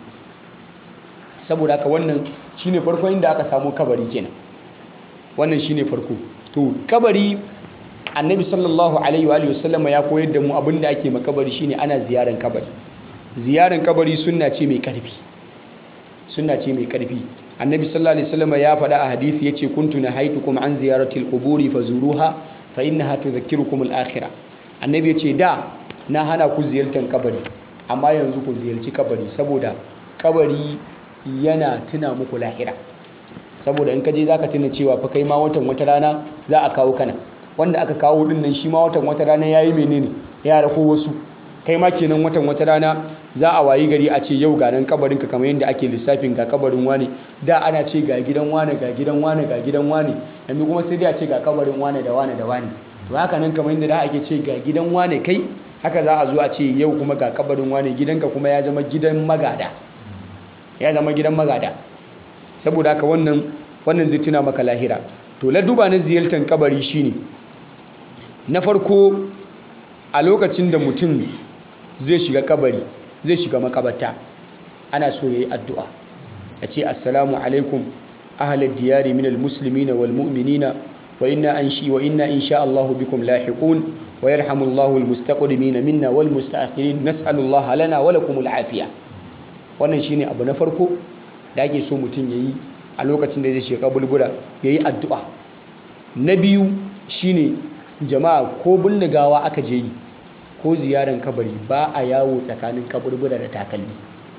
saboda haka wannan shine farko inda aka samu kabari kenan wannan shine farko to kabari annabi sallallahu alaihi wa alihi wasallama ya koyar da mu abinda ake makabari shine ana ziyaran kabari ziyaran kabari sunna ce mai karfi sunna ce mai karfi annabi sallallahu alaihi wasallama ya faɗa a hadisi yace kuntu nahaitukum an ziyaratil quburi fazuruha fa innaha tudhakkirukum al-akhirah annabi yace da na hana ku ziyartar kabari amma yanzu ku ziyarci kabari saboda kabari yana tuna muku lahira saboda in ka je zaka tuna cewa fa kai ma watan wata rana za a kawo kana wanda aka kawo din nan shi ma watan wata rana yayi menene ya rako wasu kai ma kenan watan wata rana za a wayi gari a ce yau ga nan kabarin ka kamar yadda ake lissafin ga kabarin wane da ana ce ga gidan wane ga gidan wane ga gidan wane yanzu kuma sai dai a ce ga kabarin wane da wane da wane to haka nan kamar yadda da ake ce ga gidan wane kai haka za a zo a ce yau kuma ga kabarin wane gidanka kuma ya zama gidan magada ya zama gidan magada saboda haka wannan wannan zai tuna maka lahira to laduba na ziyartar kabari shine na farko a lokacin da mutum zai shiga kabari zai shiga makabarta ana so yayi addu'a ya ce assalamu alaikum ahlal diyari minal muslimina wal mu'minina wa inna anshi wa inna insha Allah bikum lahiqun wa yarhamullahu al mustaqdimina minna wal mustaakhirin nas'alullaha lana wa lakumul afiya wannan shine abu na farko da ake so mutum yayi a lokacin da zai shiga bulbula yayi addu'a na biyu shine jama'a ko binne gawa aka je yi ko ziyaran kabari ba a yawo tsakanin kaburbura da takalmi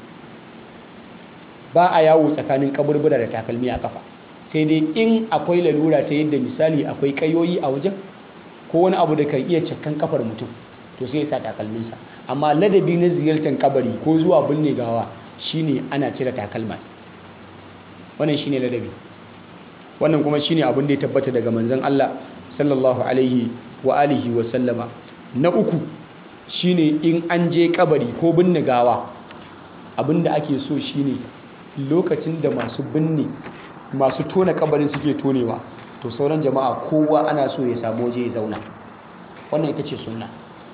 ba a yawo tsakanin kaburbura da takalmi a kafa sai dai in akwai lalura ta yadda misali akwai kayoyi a wajen ko wani abu da kan iya cakkan kafar mutum to sai ya sa takalminsa amma ladabi na ziyartar kabari ko zuwa binne gawa shine ana cire takalma wannan shine ladabi wannan kuma shine abin da ya tabbata daga manzon Allah sallallahu alaihi wa alihi wa sallama na uku shine in an je kabari ko binne gawa abin da ake so shine lokacin da masu binne masu tona kabarin suke tonewa to sauran jama'a kowa ana so ya samu waje ya zauna wannan ita ce sunna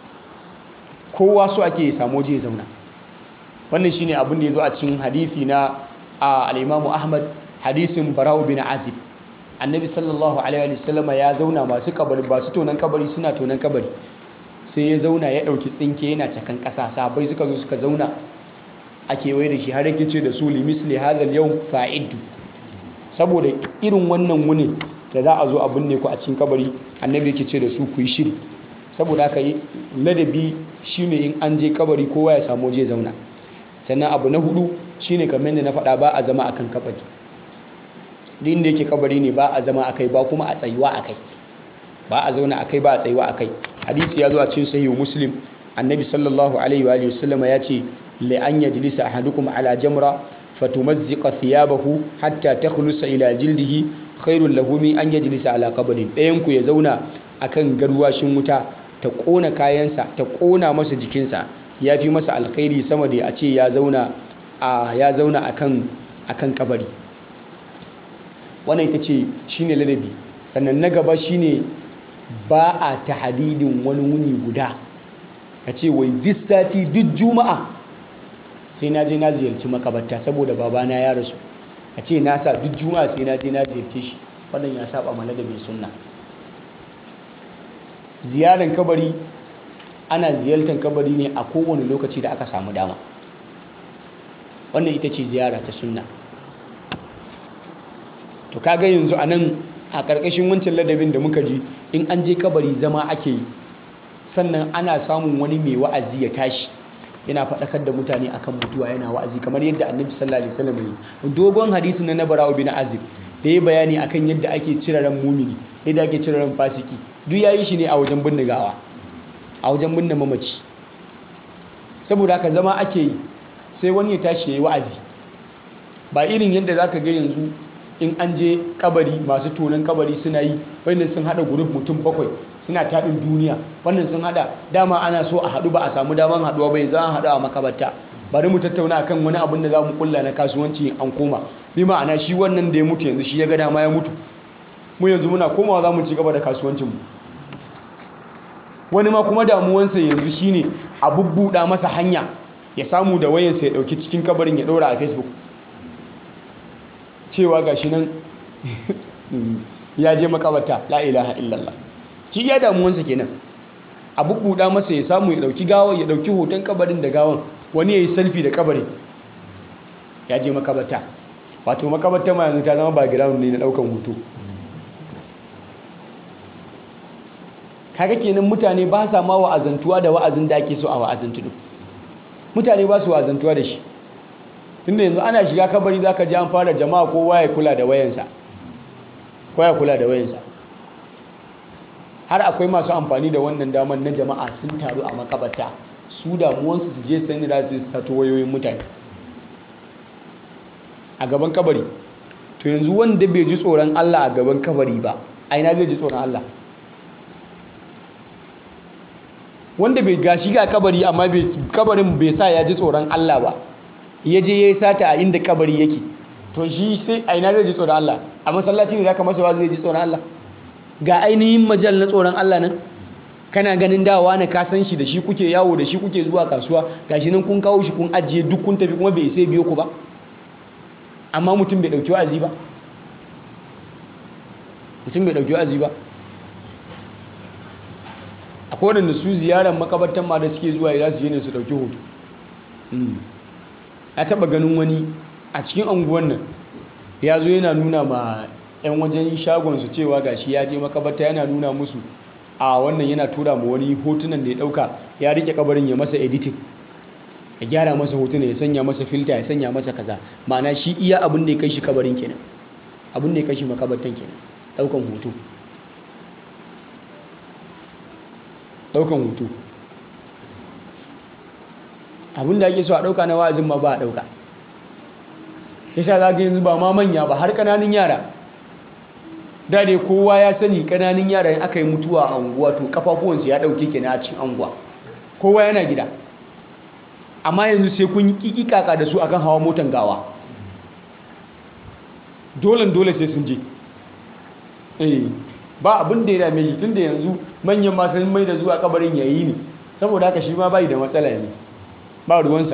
kowa so ake ya samu waje ya zauna wannan shine abin da ya zo a cikin hadisi na al-Imam Ahmad hadisin Barau bin Azib annabi sallallahu alaihi wa sallama ya zauna masu kabari masu tonan kabari suna tonan kabari sai ya zauna ya dauki tsinke yana cakan kasa sabai suka zo suka zauna a kewaye da shi har yake ce da su li misli hadal yau fa'iddu saboda irin wannan wuni da za a zo a binne ku a cikin kabari annabi yake ce da su ku yi shiri saboda haka ladabi shine in an je kabari kowa ya samu je zauna sannan abu na hudu shine kamar da na faɗa ba a zama akan kabari duk inda yake kabari ne ba a zama akai ba kuma a tsayuwa akai ba a zauna akai ba a tsayuwa akai hadisi ya zo a cikin sahihu muslim annabi sallallahu alaihi wa alihi wasallama ya ce la an yajlisa ahadukum ala jamra fatumazziqa thiyabahu hatta takhlusa ila jildihi khairul lahu min an yajlisa ala qabrin dayan ku ya zauna akan garwashin wuta ta kona kayansa ta kona masa jikinsa ya fi masa alkhairi sama da a ce ya zauna a ya zauna akan akan kabari wannan ita ce shine ladabi sannan na gaba shine ba a tahadidin wani wuni guda ka ce wai this sati duk juma'a sai na je na ziyarci makabarta saboda babana ya rasu a ce na sa duk juma'a sai na je na ziyarce shi wannan ya saba ma ladabin sunna ziyarar kabari ana ziyartar kabari ne a kowane lokaci da aka samu dama wannan ita ce ziyara ta sunna to kaga yanzu a nan a ƙarƙashin wancan ladabin da muka ji in an je kabari zama ake yi sannan ana samun wani mai wa'azi ya tashi yana faɗakar da mutane akan mutuwa yana wa'azi kamar yadda annabi sallallahu alaihi wasallam yi dogon hadisi na nabarawa bin azib da ya bayani akan yadda ake cire ran mumini yadda ake cire ran fasiki duk yayi shi ne a wajen binne gawa a wajen binne mamaci saboda haka zama ake yi sai wani ya tashi yayi wa'azi ba irin yadda zaka ga yanzu in an je kabari masu tonon kabari suna yi wannan sun hada group mutum bakwai suna taɗin duniya wannan sun hada dama ana so a haɗu ba a samu daman haɗuwa bai za a haɗu a makabarta bari mu tattauna akan wani abin da za mu kulla na kasuwanci an koma bi ma'ana shi wannan da ya mutu yanzu shi ya ga dama ya mutu mu yanzu muna komawa za mu ci gaba da kasuwancinmu wani ma kuma damuwansa yanzu shine a bubbuɗa masa hanya ya samu da wayansa ya ɗauki cikin kabarin ya ɗora a facebook cewa ga shi nan ya je makabarta la ilaha illallah shi ya damuwansa kenan a bubbuɗa masa ya samu ya ɗauki gawon ya ɗauki hoton kabarin da gawon wani ya yi selfie da kabarin ya je makabarta wato makabarta ma yanzu ta zama background ne na ɗaukan hoto kaga kenan mutane ba sa ma wa'azantuwa da wa'azin da ake so a wa'azantu din mutane ba su wa'azantuwa da shi tunda yanzu ana shiga kabari zaka ji an fara jama'a kowa ya kula da wayansa kowa ya kula da wayansa har akwai masu amfani da wannan damar na jama'a sun taru a makabarta su damuwansu su je sani da su sato wayoyin mutane a gaban kabari to yanzu wanda bai ji tsoron Allah a gaban kabari ba a ina zai ji tsoron Allah wanda bai gashi ga kabari amma kabarin bai sa ya ji tsoron Allah ba ya je ya yi sata a inda kabari yake to shi sai a ina zai ji tsoron Allah a masallaci ne zaka masa ba zai ji tsoron Allah ga ainihin majal na tsoron Allah nan kana ganin dawa na ka san shi da shi kuke yawo da shi kuke zuwa kasuwa gashi nan kun kawo shi kun ajiye duk kun tafi kuma bai sai biyo ku ba amma mutum bai dauki wa'azi ba mutum bai dauki wa'azi ba akwai wadanda su ziyarar makabartan ma da suke zuwa za su je ne su dauki hoto ya taba ganin wani a cikin anguwan nan ya zo yana nuna ma 'yan wajen shagonsu cewa gashi ya je makabarta yana nuna musu a wannan yana tura ma wani hotunan da ya dauka ya rike kabarin ya masa editing ya gyara masa hotuna ya sanya masa filta ya sanya masa kaza ma'ana shi iya abin da ya kai shi kabarin kenan abin da ya kai shi makabartan kenan daukan hoto daukan hoto abin da ake so a dauka na wa'azin ma ba a dauka yasa za ga yanzu ba ma manya ba har kananun yara da dai kowa ya sani kananun yara in aka yi mutuwa a unguwa to kafafuwansu ya dauke kenan a cikin unguwa kowa yana gida amma yanzu sai kun yi kikikaka da su akan hawa motan gawa dolen dole sai sun je eh ba abin da ya dame shi tunda yanzu manyan ma sun mai da zuwa kabarin yayi ne saboda haka shi ma bai da matsala yanzu ba ruwansa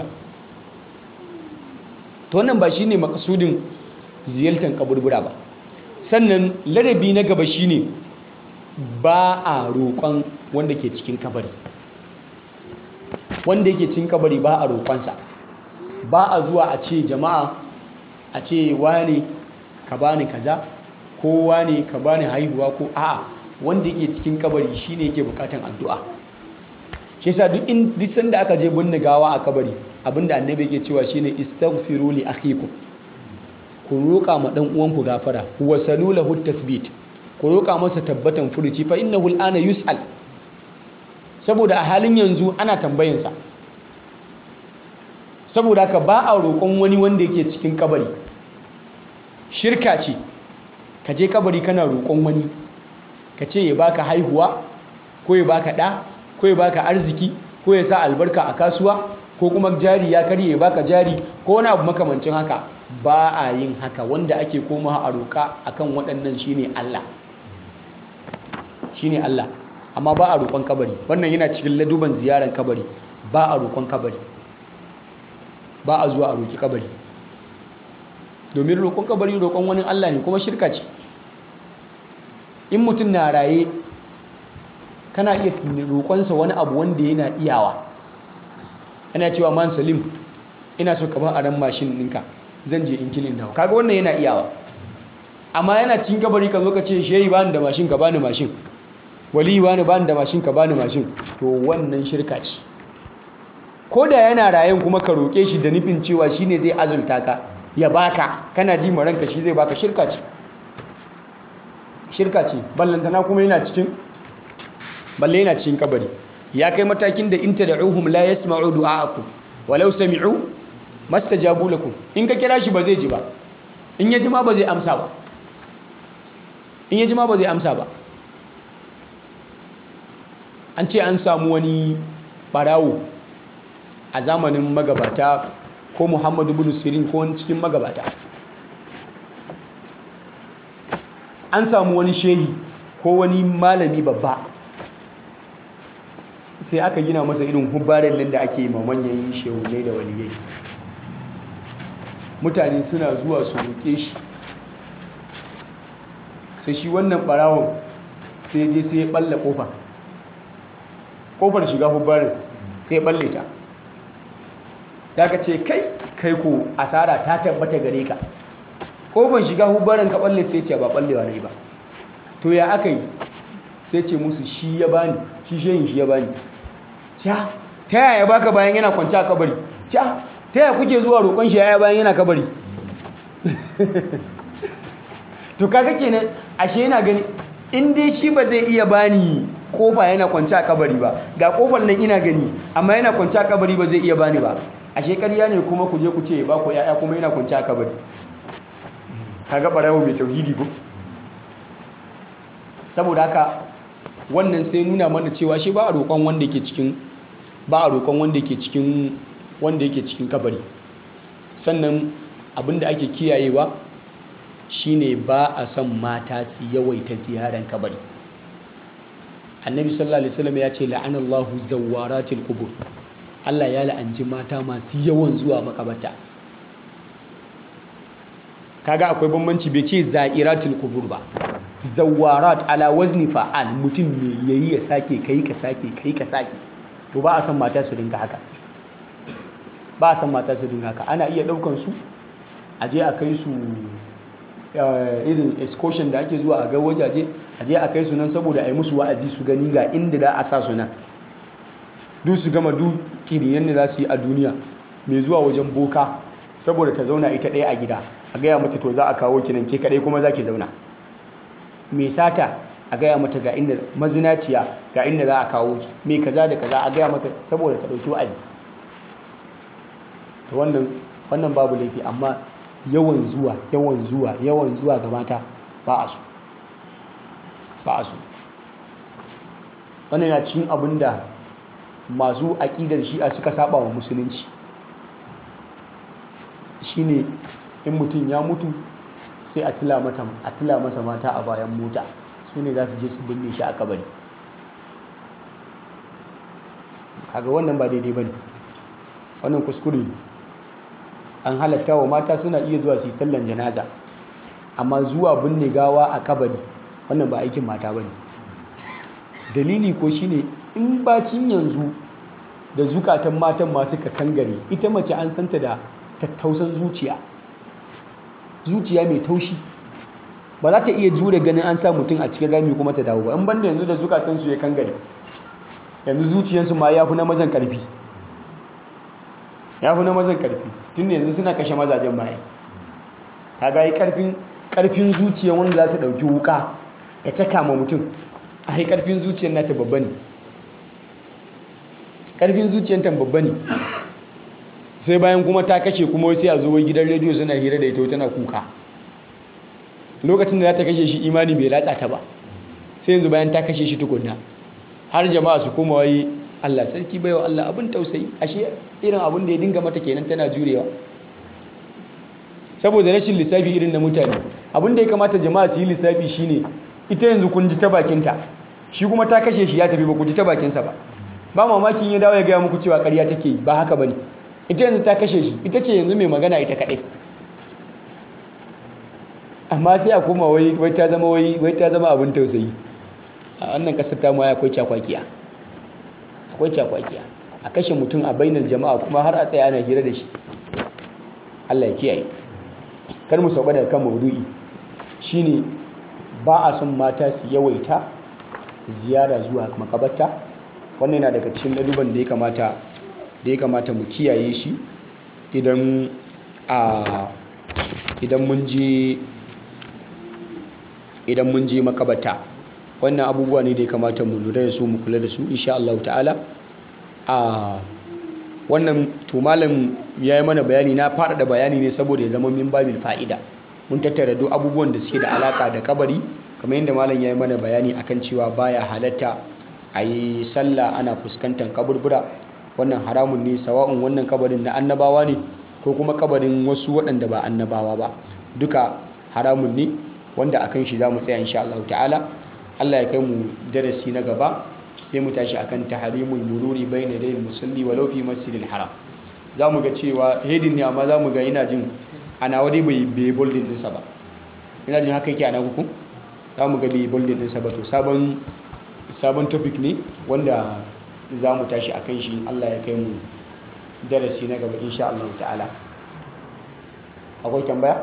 to wannan ba shine makasudin ziyartar kaburbura ba sannan ladabi na gaba shine ba a roƙon wanda ke cikin kabari wanda yake cikin kabari ba a roƙonsa ba a zuwa a ce jama'a a ce wane ka bani kaza ko wane ka bani haihuwa ko a'a wanda yake cikin kabari shine yake bukatan addu'a shi yasa duk in duk sanda aka je binne gawa a kabari abinda annabi yake cewa shine istaghfiru li akhikum ku roƙa ma dan uwanku gafara wa salulahu tathbit ku roƙa masa tabbatan furuci fa innahu al'ana yus'al saboda a halin yanzu ana tambayansa saboda haka ba a roƙon wani wanda yake cikin kabari shirka ce ka je kabari kana roƙon wani ka ce ya baka haihuwa ko ya baka ɗa ko ya baka arziki ko ya sa albarka a kasuwa ko kuma jari ya karye ya baka jari ko wani abu makamancin haka ba a yin haka wanda ake koma a roƙa akan waɗannan shine Allah shine Allah amma ba a roƙon kabari wannan yana cikin laduban ziyarar kabari ba a roƙon kabari ba a zuwa a roƙi kabari domin roƙon kabari roƙon wani Allah ne kuma shirka ce in mutum na raye kana iya roƙonsa wani abu wanda yana iyawa yana cewa man salim ina so ka ba a ran mashin ɗinka zan je in kilin dawo kaga wannan yana iyawa amma yana cikin kabari ka zo ka ce shehi bani da mashin ka bani mashin wali bani bani da mashin ka bani mashin to wannan shirka ce ko da yana rayen kuma ka roƙe shi da nufin cewa shine zai azulta ka ya baka kana ji ranka shi zai baka shirka ce shirka ce ballantana kuma yana cikin balle yana cikin kabari ya kai matakin da in tad'uhum la yasma'u du'a'akum walau sami'u mastajabu lakum in ka kira shi ba zai ji ba in ya ji ma ba zai amsa ba in ya ji ma ba zai amsa ba an ce an samu wani barawo a zamanin magabata ko muhammadu bin sirin ko wani cikin magabata an samu wani shehi ko wani malami babba sai aka gina masa irin hubbarin nan da ake yi manyan shehunai da waliyai mutane suna zuwa su roƙe shi sai shi wannan barawon sai je sai ya ɓalla ƙofa ƙofar shiga hubbarin sai ya ɓalle ta da ka ce kai kai ko asara ta tabbata gare ka ƙofar shiga hubbarin ka ɓalle sai ce ba ɓallewa ne ba to ya aka yi sai ce musu shi ya bani shi shehin shi ya bani ca ta yaya baka bayan yana kwanci a kabari ca ta yaya kuke zuwa roƙon shi yaya bayan yana kabari to kaga kenan ashe yana gani in dai shi ba zai iya bani kofa yana kwanci a kabari ba ga kofar nan ina gani amma yana kwanci a kabari ba zai iya bani ba ashe ƙarya ne kuma ku je ku ce ba ku yaya kuma yana kwanci a kabari kaga barawo mai tauhidi ko saboda haka wannan sai nuna mana cewa shi ba a roƙon wanda ke cikin ba a roƙon wanda ke cikin wanda yake cikin kabari sannan abinda ake kiyayewa shine ba a son mata su yawaita ziyaran kabari annabi sallallahu alaihi wasallam ya ce la'anallahu zawaratil qubur Allah ya la'anci mata masu yawan zuwa makabarta kaga akwai bambanci bai ce za'iratul qubur ba zawarat ala wazni fa'al mutum me yayi ya sake kai ka sake kai ka sake to ba a san mata su dinga haka ba a san mata su dinga haka ana iya daukan su a je a kai su irin excursion da ake zuwa a ga wajaje a je a kai su nan saboda a yi musu wa'azi su gani ga inda za a sa su nan duk su gama duk kiriyan da za su yi a duniya mai zuwa wajen boka saboda ta zauna ita ɗaya a gida a gaya mata to za a kawo ki nan ke kaɗai kuma za ki zauna mai sata a gaya mata ga inda mazinaciya ga inda za a kawo ki mai kaza da kaza a gaya mata saboda ta ɗauki wa'azi to wannan wannan babu laifi amma yawan zuwa yawan zuwa yawan zuwa ga mata ba a so ba a so wannan yana cikin abin da masu aƙidar shi'a suka saba wa musulunci shine in mutum ya mutu sai a tila masa mata a bayan mota su ne za su je su binne shi a kabari kaga wannan ba daidai ba ne wannan kuskure ne an halatta wa mata suna iya zuwa su yi sallan janaza amma zuwa binne gawa a kabari wannan ba aikin mata ba ne dalili ko shine in bacin yanzu da zukatan matan ma suka kangare ita mace an santa da tattausan zuciya zuciya mai taushi ba za ta iya jure ganin an sa mutum a cikin rami kuma ta dawo ba in banda yanzu da zukatansu ya kangare yanzu zuciyarsu ma ya fi na mazan karfi ya fi na mazan karfi tun yanzu suna kashe mazajen baya ta ga karfin karfin zuciya wanda za ta ɗauki wuka ya caka ma mutum a yi karfin zuciyar nata babba ne karfin zuciyar ta babba ne sai bayan kuma ta kashe kuma sai a zo wai gidan rediyo suna hira da ita tana kuka lokacin da za ta kashe shi imani bai ratsa ta ba sai yanzu bayan ta kashe shi tukunna har jama'a su koma wai Allah sarki baiwa Allah abin tausayi ashe irin abin da ya dinga mata kenan tana jurewa saboda rashin lissafi irin na mutane abin da ya kamata jama'a su yi lissafi shine ita yanzu kun ji ta bakinta shi kuma ta kashe shi ya tafi ba ku ji ta bakinsa ba ba mamakin ya dawo ya gaya muku cewa ƙarya take yi ba haka bane ita yanzu ta kashe shi ita ce yanzu mai magana ita kaɗai amma sai a koma wai wai ta zama wai wai ta zama abin tausayi a wannan kasar ta ma akwai cakwakiya akwai cakwakiya a kashe mutum a bainar jama'a kuma har a tsaya ana hira da shi Allah ya kiyaye kar mu sauka daga kan maudu'i shine ba a son mata su yawaita ziyara zuwa makabarta wannan yana daga cikin laduban da ya kamata da ya kamata mu kiyaye shi idan a idan mun je idan mun je makabarta wannan abubuwa ne da ya kamata mu lura da su mu kula da su insha Allah ta'ala a wannan to malam ya yi mana bayani na faɗaɗa bayani ne saboda ya zama min babil fa'ida mun tattara duk abubuwan da suke da alaka da kabari kamar yadda malam ya yi mana bayani akan cewa baya halatta a yi sallah ana fuskantar kaburbura wannan haramun ne sawa'un wannan kabarin na annabawa ne ko kuma kabarin wasu waɗanda ba annabawa ba duka haramun ne wanda akan shi za mu tsaya insha Allah ta'ala Allah ya kai mu darasi na gaba sai mu tashi akan tahrimul mururi bayna dayil musalli walau fi masjidil haram za mu ga cewa hedin ne amma za mu ga ina jin ana wani bai bai boldin ɗinsa ba ina jin haka yake ana kuku za mu ga bai boldin ɗinsa ba to sabon sabon topic ne wanda za mu tashi a kan shi Allah ya kai mu darasi na gaba insha Allah ta'ala akwai tambaya?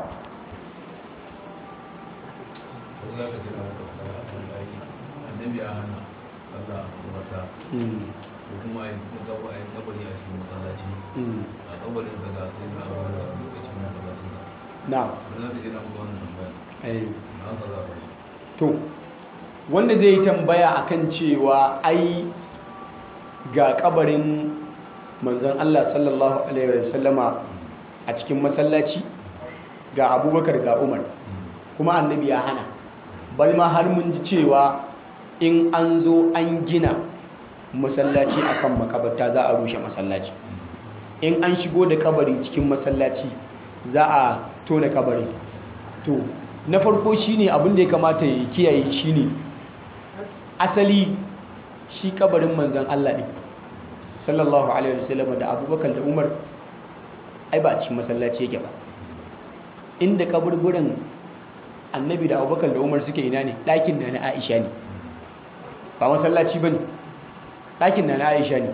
annabi ya hana Allah wata ko kuma a yi kabari a cikin masallaci a kabarin sa ga sai na abu da lokacin masallacin sa na wani zaka je na kuma wannan tambaya eh na haka za a bari to wanda zai yi tambaya akan cewa ai ga kabarin manzon Allah sallallahu alaihi wasallama a cikin masallaci ga abubakar ga umar kuma annabi ya hana bal ma har mun ji cewa in an zo an gina masallaci akan makabarta za a rushe masallaci in an shigo da kabari cikin masallaci za a tona kabari to na farko shine abin da ya kamata ya kiyaye shine asali shi kabarin manzon Allah ne sallallahu alaihi wasallam da abubakar da umar ai ba a cikin masallaci yake ba inda kaburburan annabi da abubakar da umar suke ina ne ɗakin na na aisha ne ba masallaci ba ne ɗakin na na aisha ne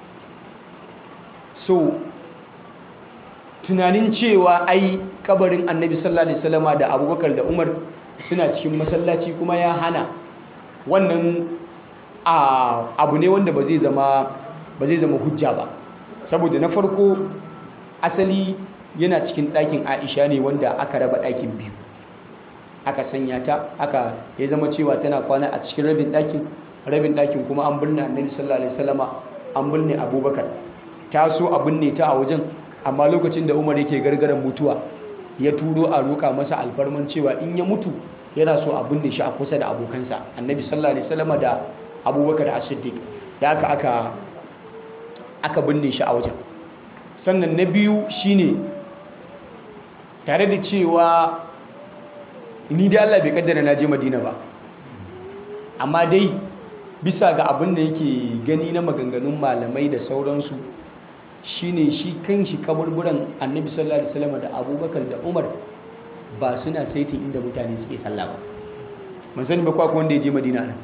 so tunanin cewa ai kabarin annabi sallallahu alaihi wasallama da abubakar da umar suna cikin masallaci kuma ya hana wannan abu ne wanda ba zai zama ba zai zama hujja ba saboda na farko asali yana cikin ɗakin aisha ne wanda aka raba ɗakin biyu aka sanya ta aka ya zama cewa tana kwana a cikin rabin ɗakin rabin ɗakin kuma an birne annabi sallallahu alaihi wasallama an birne abubakar ta so a binne ta a wajen amma lokacin da umar yake gargaran mutuwa ya turo a roƙa masa alfarman cewa in ya mutu yana so a binne shi a kusa da abokansa annabi sallallahu alaihi wasallama da abubakar as-siddiq da aka aka aka binne shi a wajen sannan na biyu shine tare da cewa ni da Allah bai kaddara na je Madina ba amma dai bisa ga abin da yake gani na maganganun malamai da sauransu shine shi kanshi kaburburan Annabi sallallahu alaihi wasallam da Abubakar da Umar ba suna saitin inda mutane suke sallah ba mun sani ba kwa wanda ya je Madina nan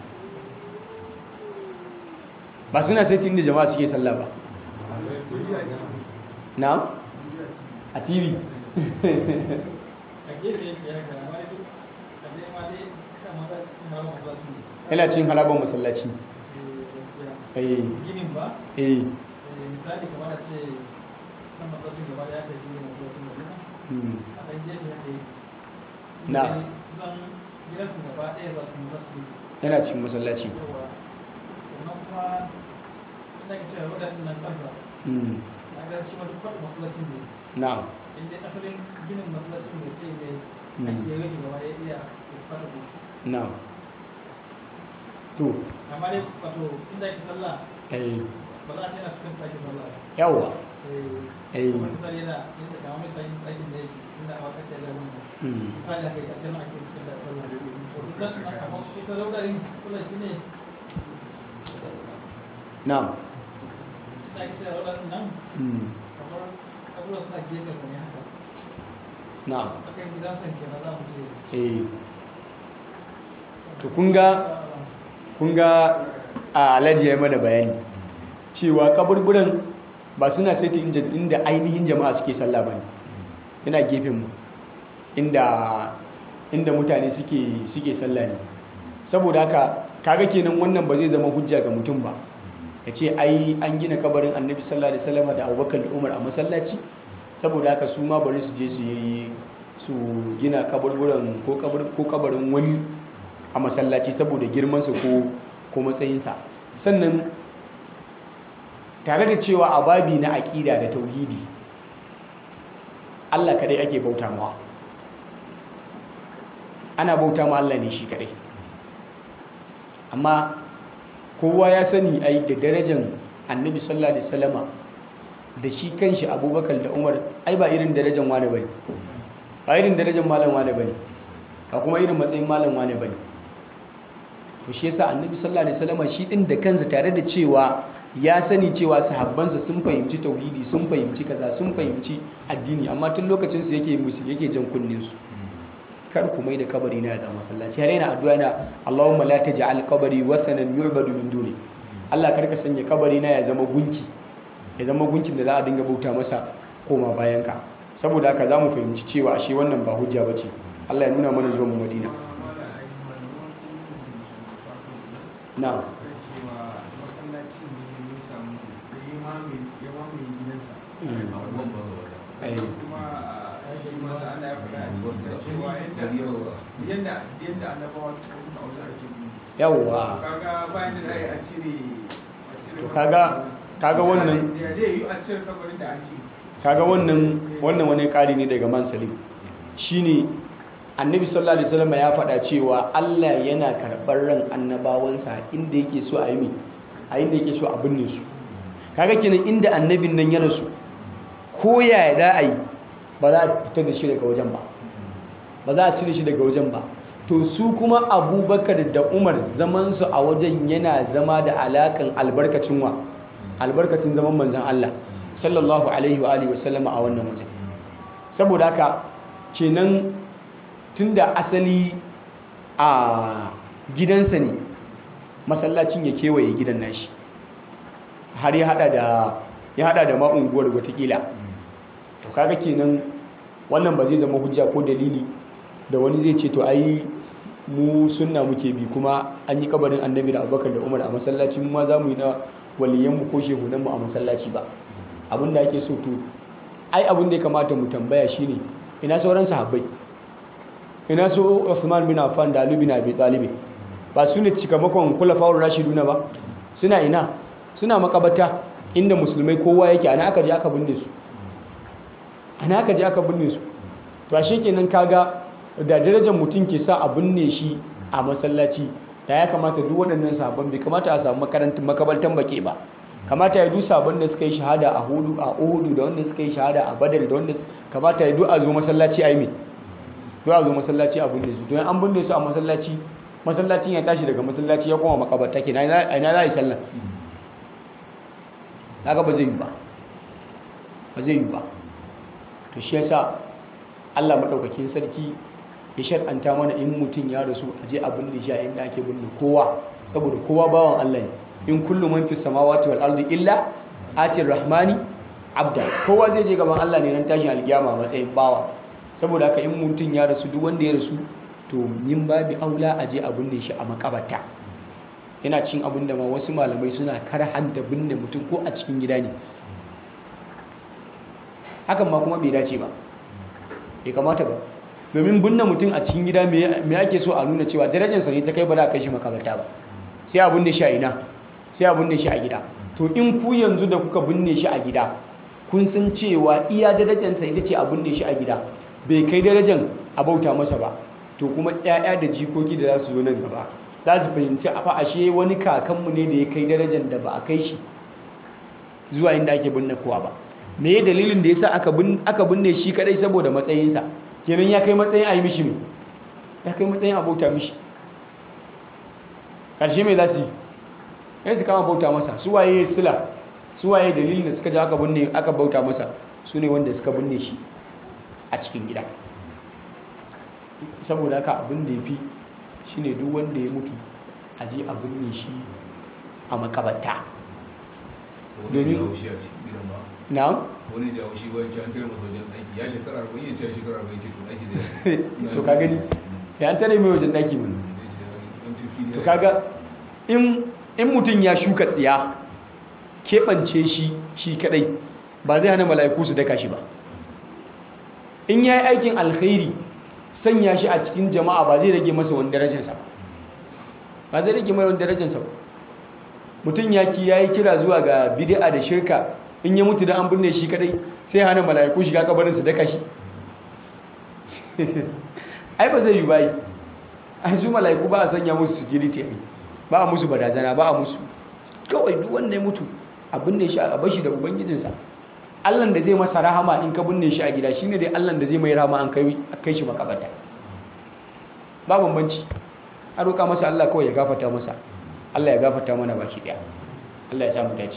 ba suna saitin inda jama'a suke sallah ba na a TV yana cin halabar masallaci eh ginin ba eh misali kamar a ce kan masallacin gaba da ya kai ginin masallacin madina mm, a ɗan gefe haka yi Na. kusan gidansu gaba ɗaya za su musa su yana cin masallaci yawa sannan kuma ina ka cewa wadannan nan kansa mm, na ga shi ma duk faɗin masallacin ne na'am in dai asalin ginin masallacin ne sai ne Mm. ake rage gaba ɗaya iya fata ne na'am to amma dai wato inda ake sallah eh ba za a ce yana cikin ɗakin sallah ba yawa eh eh kuma misali yana inda kamar misali ɗakin da yake inda a wakar da wannan mm, misali aka yi ƙarshen ake cikin da sallah to duk da suna kamar ita laudarin kula shi ne na'am da ake cewa laudarin nan mm, kamar abubuwa suna gefe sa ne haka na'am akan gidan san kenan za mu ce eh to kun ga kun ga a alhaji ya mana bayani cewa kaburburan ba suna saiti inda, inda ainihin jama'a suke sallah ba ne yana gefen mu inda inda mutane suke suke sallah ne saboda haka kaga kenan wannan ba zai zama hujja ga mutum ba ya ce ai an gina kabarin annabi sallallahu alaihi wasallam da abubakar da umar a masallaci saboda haka su ma bari su je su yi su gina kaburburan ko kabar- ko kabarin wani a masallaci saboda girmansa ko ko matsayinsa sannan tare da cewa a babi na aƙida da tauhidi Allah kadai ake bauta mawa ana bauta ma Allah ne shi kadai amma kowa ya sani ai da darajar annabi sallallahu alaihi wasallama da shi kanshi abubakar da umar ai ba irin darajar wane bane ba irin darajar malam wane bane ba kuma irin matsayin malam wane bane to shi yasa annabi sallallahu alaihi wasallama shi din da kansa tare da cewa ya sani cewa sahabbansa sun fahimci tauhidi sun fahimci kaza sun fahimci addini amma tun lokacin su yake musu yake jan kunnin su kar ku mai da kabari na ya zama masallaci har yana addu'a na Allahumma la taj'al qabri wathanan yu'badu min duni Allah kar ka sanya kabari na ya zama gunki ya zama gunkin da za a dinga bauta masa koma bayan ka saboda haka zamu fahimci cewa ashe wannan ba hujja bace Allah ya nuna mana zuwa mu Madina na'am yawwa kaga bayan da za a cire to kaga kaga wannan zai yi a cire kabarin da ake kaga wannan wannan wani ƙari ne daga man salim shine annabi sallallahu alaihi wasallam ya faɗa cewa Allah yana karɓar ran annabawansa inda yake so a yi mi a inda yake so a binne su kaga kenan inda annabin nan ya rasu ko yaya da a yi ba za a fitar da shi daga wajen ba ba za a cire shi daga wajen ba to su kuma abubakar da umar zamansu a wajen yana zama da alakan albarkacin wa albarkacin zaman manzan Allah sallallahu alaihi wa alihi wasallama a wannan wajen saboda haka kenan tunda asali a gidansa ne masallacin ya kewaye gidan nashi har ya hada da ya hada da ma'unguwar watakila to kaga kenan wannan ba zai zama hujja ko dalili da wani zai ce to ai mu sunna muke bi kuma an yi kabarin annabi da abubakar da umar a masallaci mu ma za mu yi na waliyanmu ko shehunanmu a masallaci ba abin da ake so to ai abin da ya kamata mu tambaya shine ina sauran sahabbai ina su Uthman bin Affan da Ali bin Abi Talib ba su ne cikamakon kulafa'ur rashiduna ba suna ina suna makabata inda musulmai kowa yake ana aka je aka binne su ana aka je aka binne su to ashe kenan kaga da darajar mutum ke sa a binne shi a masallaci da ya kamata duk waɗannan sabon bai kamata a samu makarantun makabaltan bake ba kamata ya duk sabon da suka yi shahada a hudu a uhudu da wanda suka yi shahada a badar da wanda kamata ya duk a zo masallaci a yi mai duk a zo masallaci a binne su to an binne su a masallaci masallacin ya tashi daga masallaci ya koma makabarta ke na ina za a yi sallah haka ba zai yi ba ba zai yi ba to shi yasa Allah maɗaukakin sarki ya shar'anta mana in mutum ya rasu a je a binne shi a inda ake binne kowa saboda kowa bawan Allah ne in kullu man fi samawati wal ardi illa atir rahmani abda kowa zai je gaban Allah ne nan tashin alkiyama a matsayin bawa saboda haka in mutum ya rasu duk wanda ya rasu to min babi aula a je a binne shi a makabarta yana cin abin da ma wasu malamai suna karhanta binne mutum ko a cikin gida ne hakan ma kuma bai dace ba bai kamata ba domin binne mutum a cikin gida me ake so a nuna cewa darajarsa ne ta kai ba za a kai shi makabarta ba sai a binne shi a ina sai a binne shi a gida to in ku yanzu da kuka binne shi a gida kun san cewa iya darajarsa ita ce a binne shi a gida bai kai darajar a bauta masa ba to kuma 'ya'ya da jikoki da za su zo nan gaba za su fahimci a ashe wani kakanmu ne da ya kai darajar da ba a kai shi zuwa inda ake binne kowa ba me ya dalilin da ya sa aka binne shi kadai saboda matsayinsa kenan ya kai matsayin a yi mishi mai ya kai matsayin a bauta mishi ƙarshe mai za su yi ya su kama bauta masa su waye sila su waye dalilin da suka ji aka binne aka bauta masa su ne wanda suka binne shi a cikin gida saboda haka abin da ya fi shi ne duk wanda ya mutu a je a binne shi a makabarta domin na wani da shi wani an tare masa wajen aiki ya shekara arba'in ya ce shekara arba'in ce to aiki da to ka gani ya an tare mai wajen daki mun to kaga in in mutum ya shuka tsiya keɓance shi shi kadai ba zai hana mala'iku su daka shi ba in ya yi aikin alkhairi sanya shi a cikin jama'a ba zai rage masa wani darajarsa ba ba zai rage mai wani darajarsa ba mutum ya ki ya yi kira zuwa ga bid'a da shirka in ya mutu da an binne shi kadai sai hana mala'iku shiga kabarin su daka shi ai ba zai yi bayi ai su mala'iku ba a sanya musu security ai ba a musu barazana ba a musu kawai duk wanda ya mutu a binne shi a bashi da ubangijinsa allan da zai masa rahama in ka binne shi a gida shine dai allan da zai mai rahama an kai shi makabata ba bambanci a roƙa masa allah kawai ya gafata masa allah ya gafata mana baki ɗaya allah ya samu dace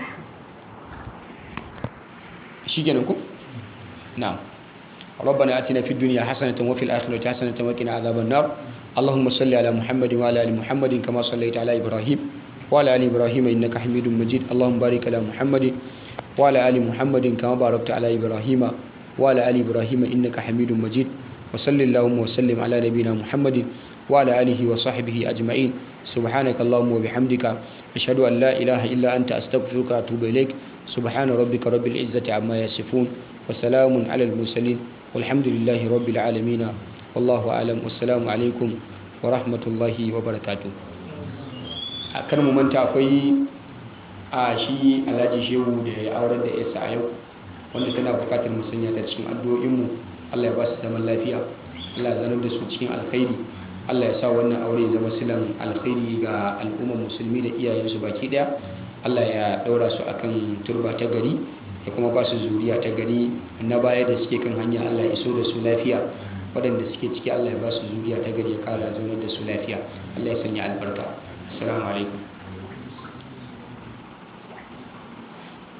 shi kenan ku na'am ربنا آتنا في الدنيا حسنة وفي الآخرة حسنة وقنا عذاب النار اللهم صل على محمد وعلى آل محمد كما صليت على إبراهيم وعلى آل إبراهيم إنك حميد مجيد اللهم بارك على محمد وعلى آل محمد كما باركت على إبراهيم وعلى آل إبراهيم إنك حميد مجيد وصل اللهم وسلم على نبينا محمد وعلى آله وصحبه أجمعين سبحانك اللهم وبحمدك أشهد أن لا إله إلا أنت أستغفرك وأتوب إليك سبحان ربك رب العزة عما يصفون وسلام على المرسلين والحمد لله رب العالمين والله أعلم والسلام عليكم ورحمة الله وبركاته kar mu manta akwai a shi alhaji shehu da ya aurar da yasa a yau wanda tana bukatar mu sanya ta cikin addu'o'inmu Allah ya ba su zaman lafiya Allah ya zanar da su cikin alkhairi Allah ya sa wannan aure ya zama silan alkhairi ga al'ummar musulmi da iyayensu baki daya Allah ya daura su akan turba ta gari ya kuma ba su zuriya ta gari na baya da suke kan hanya Allah ya iso da su lafiya waɗanda suke ciki Allah ya ba su zuriya ta gari ya kara zaunar da su lafiya Allah ya sanya albarka assalamu alaikum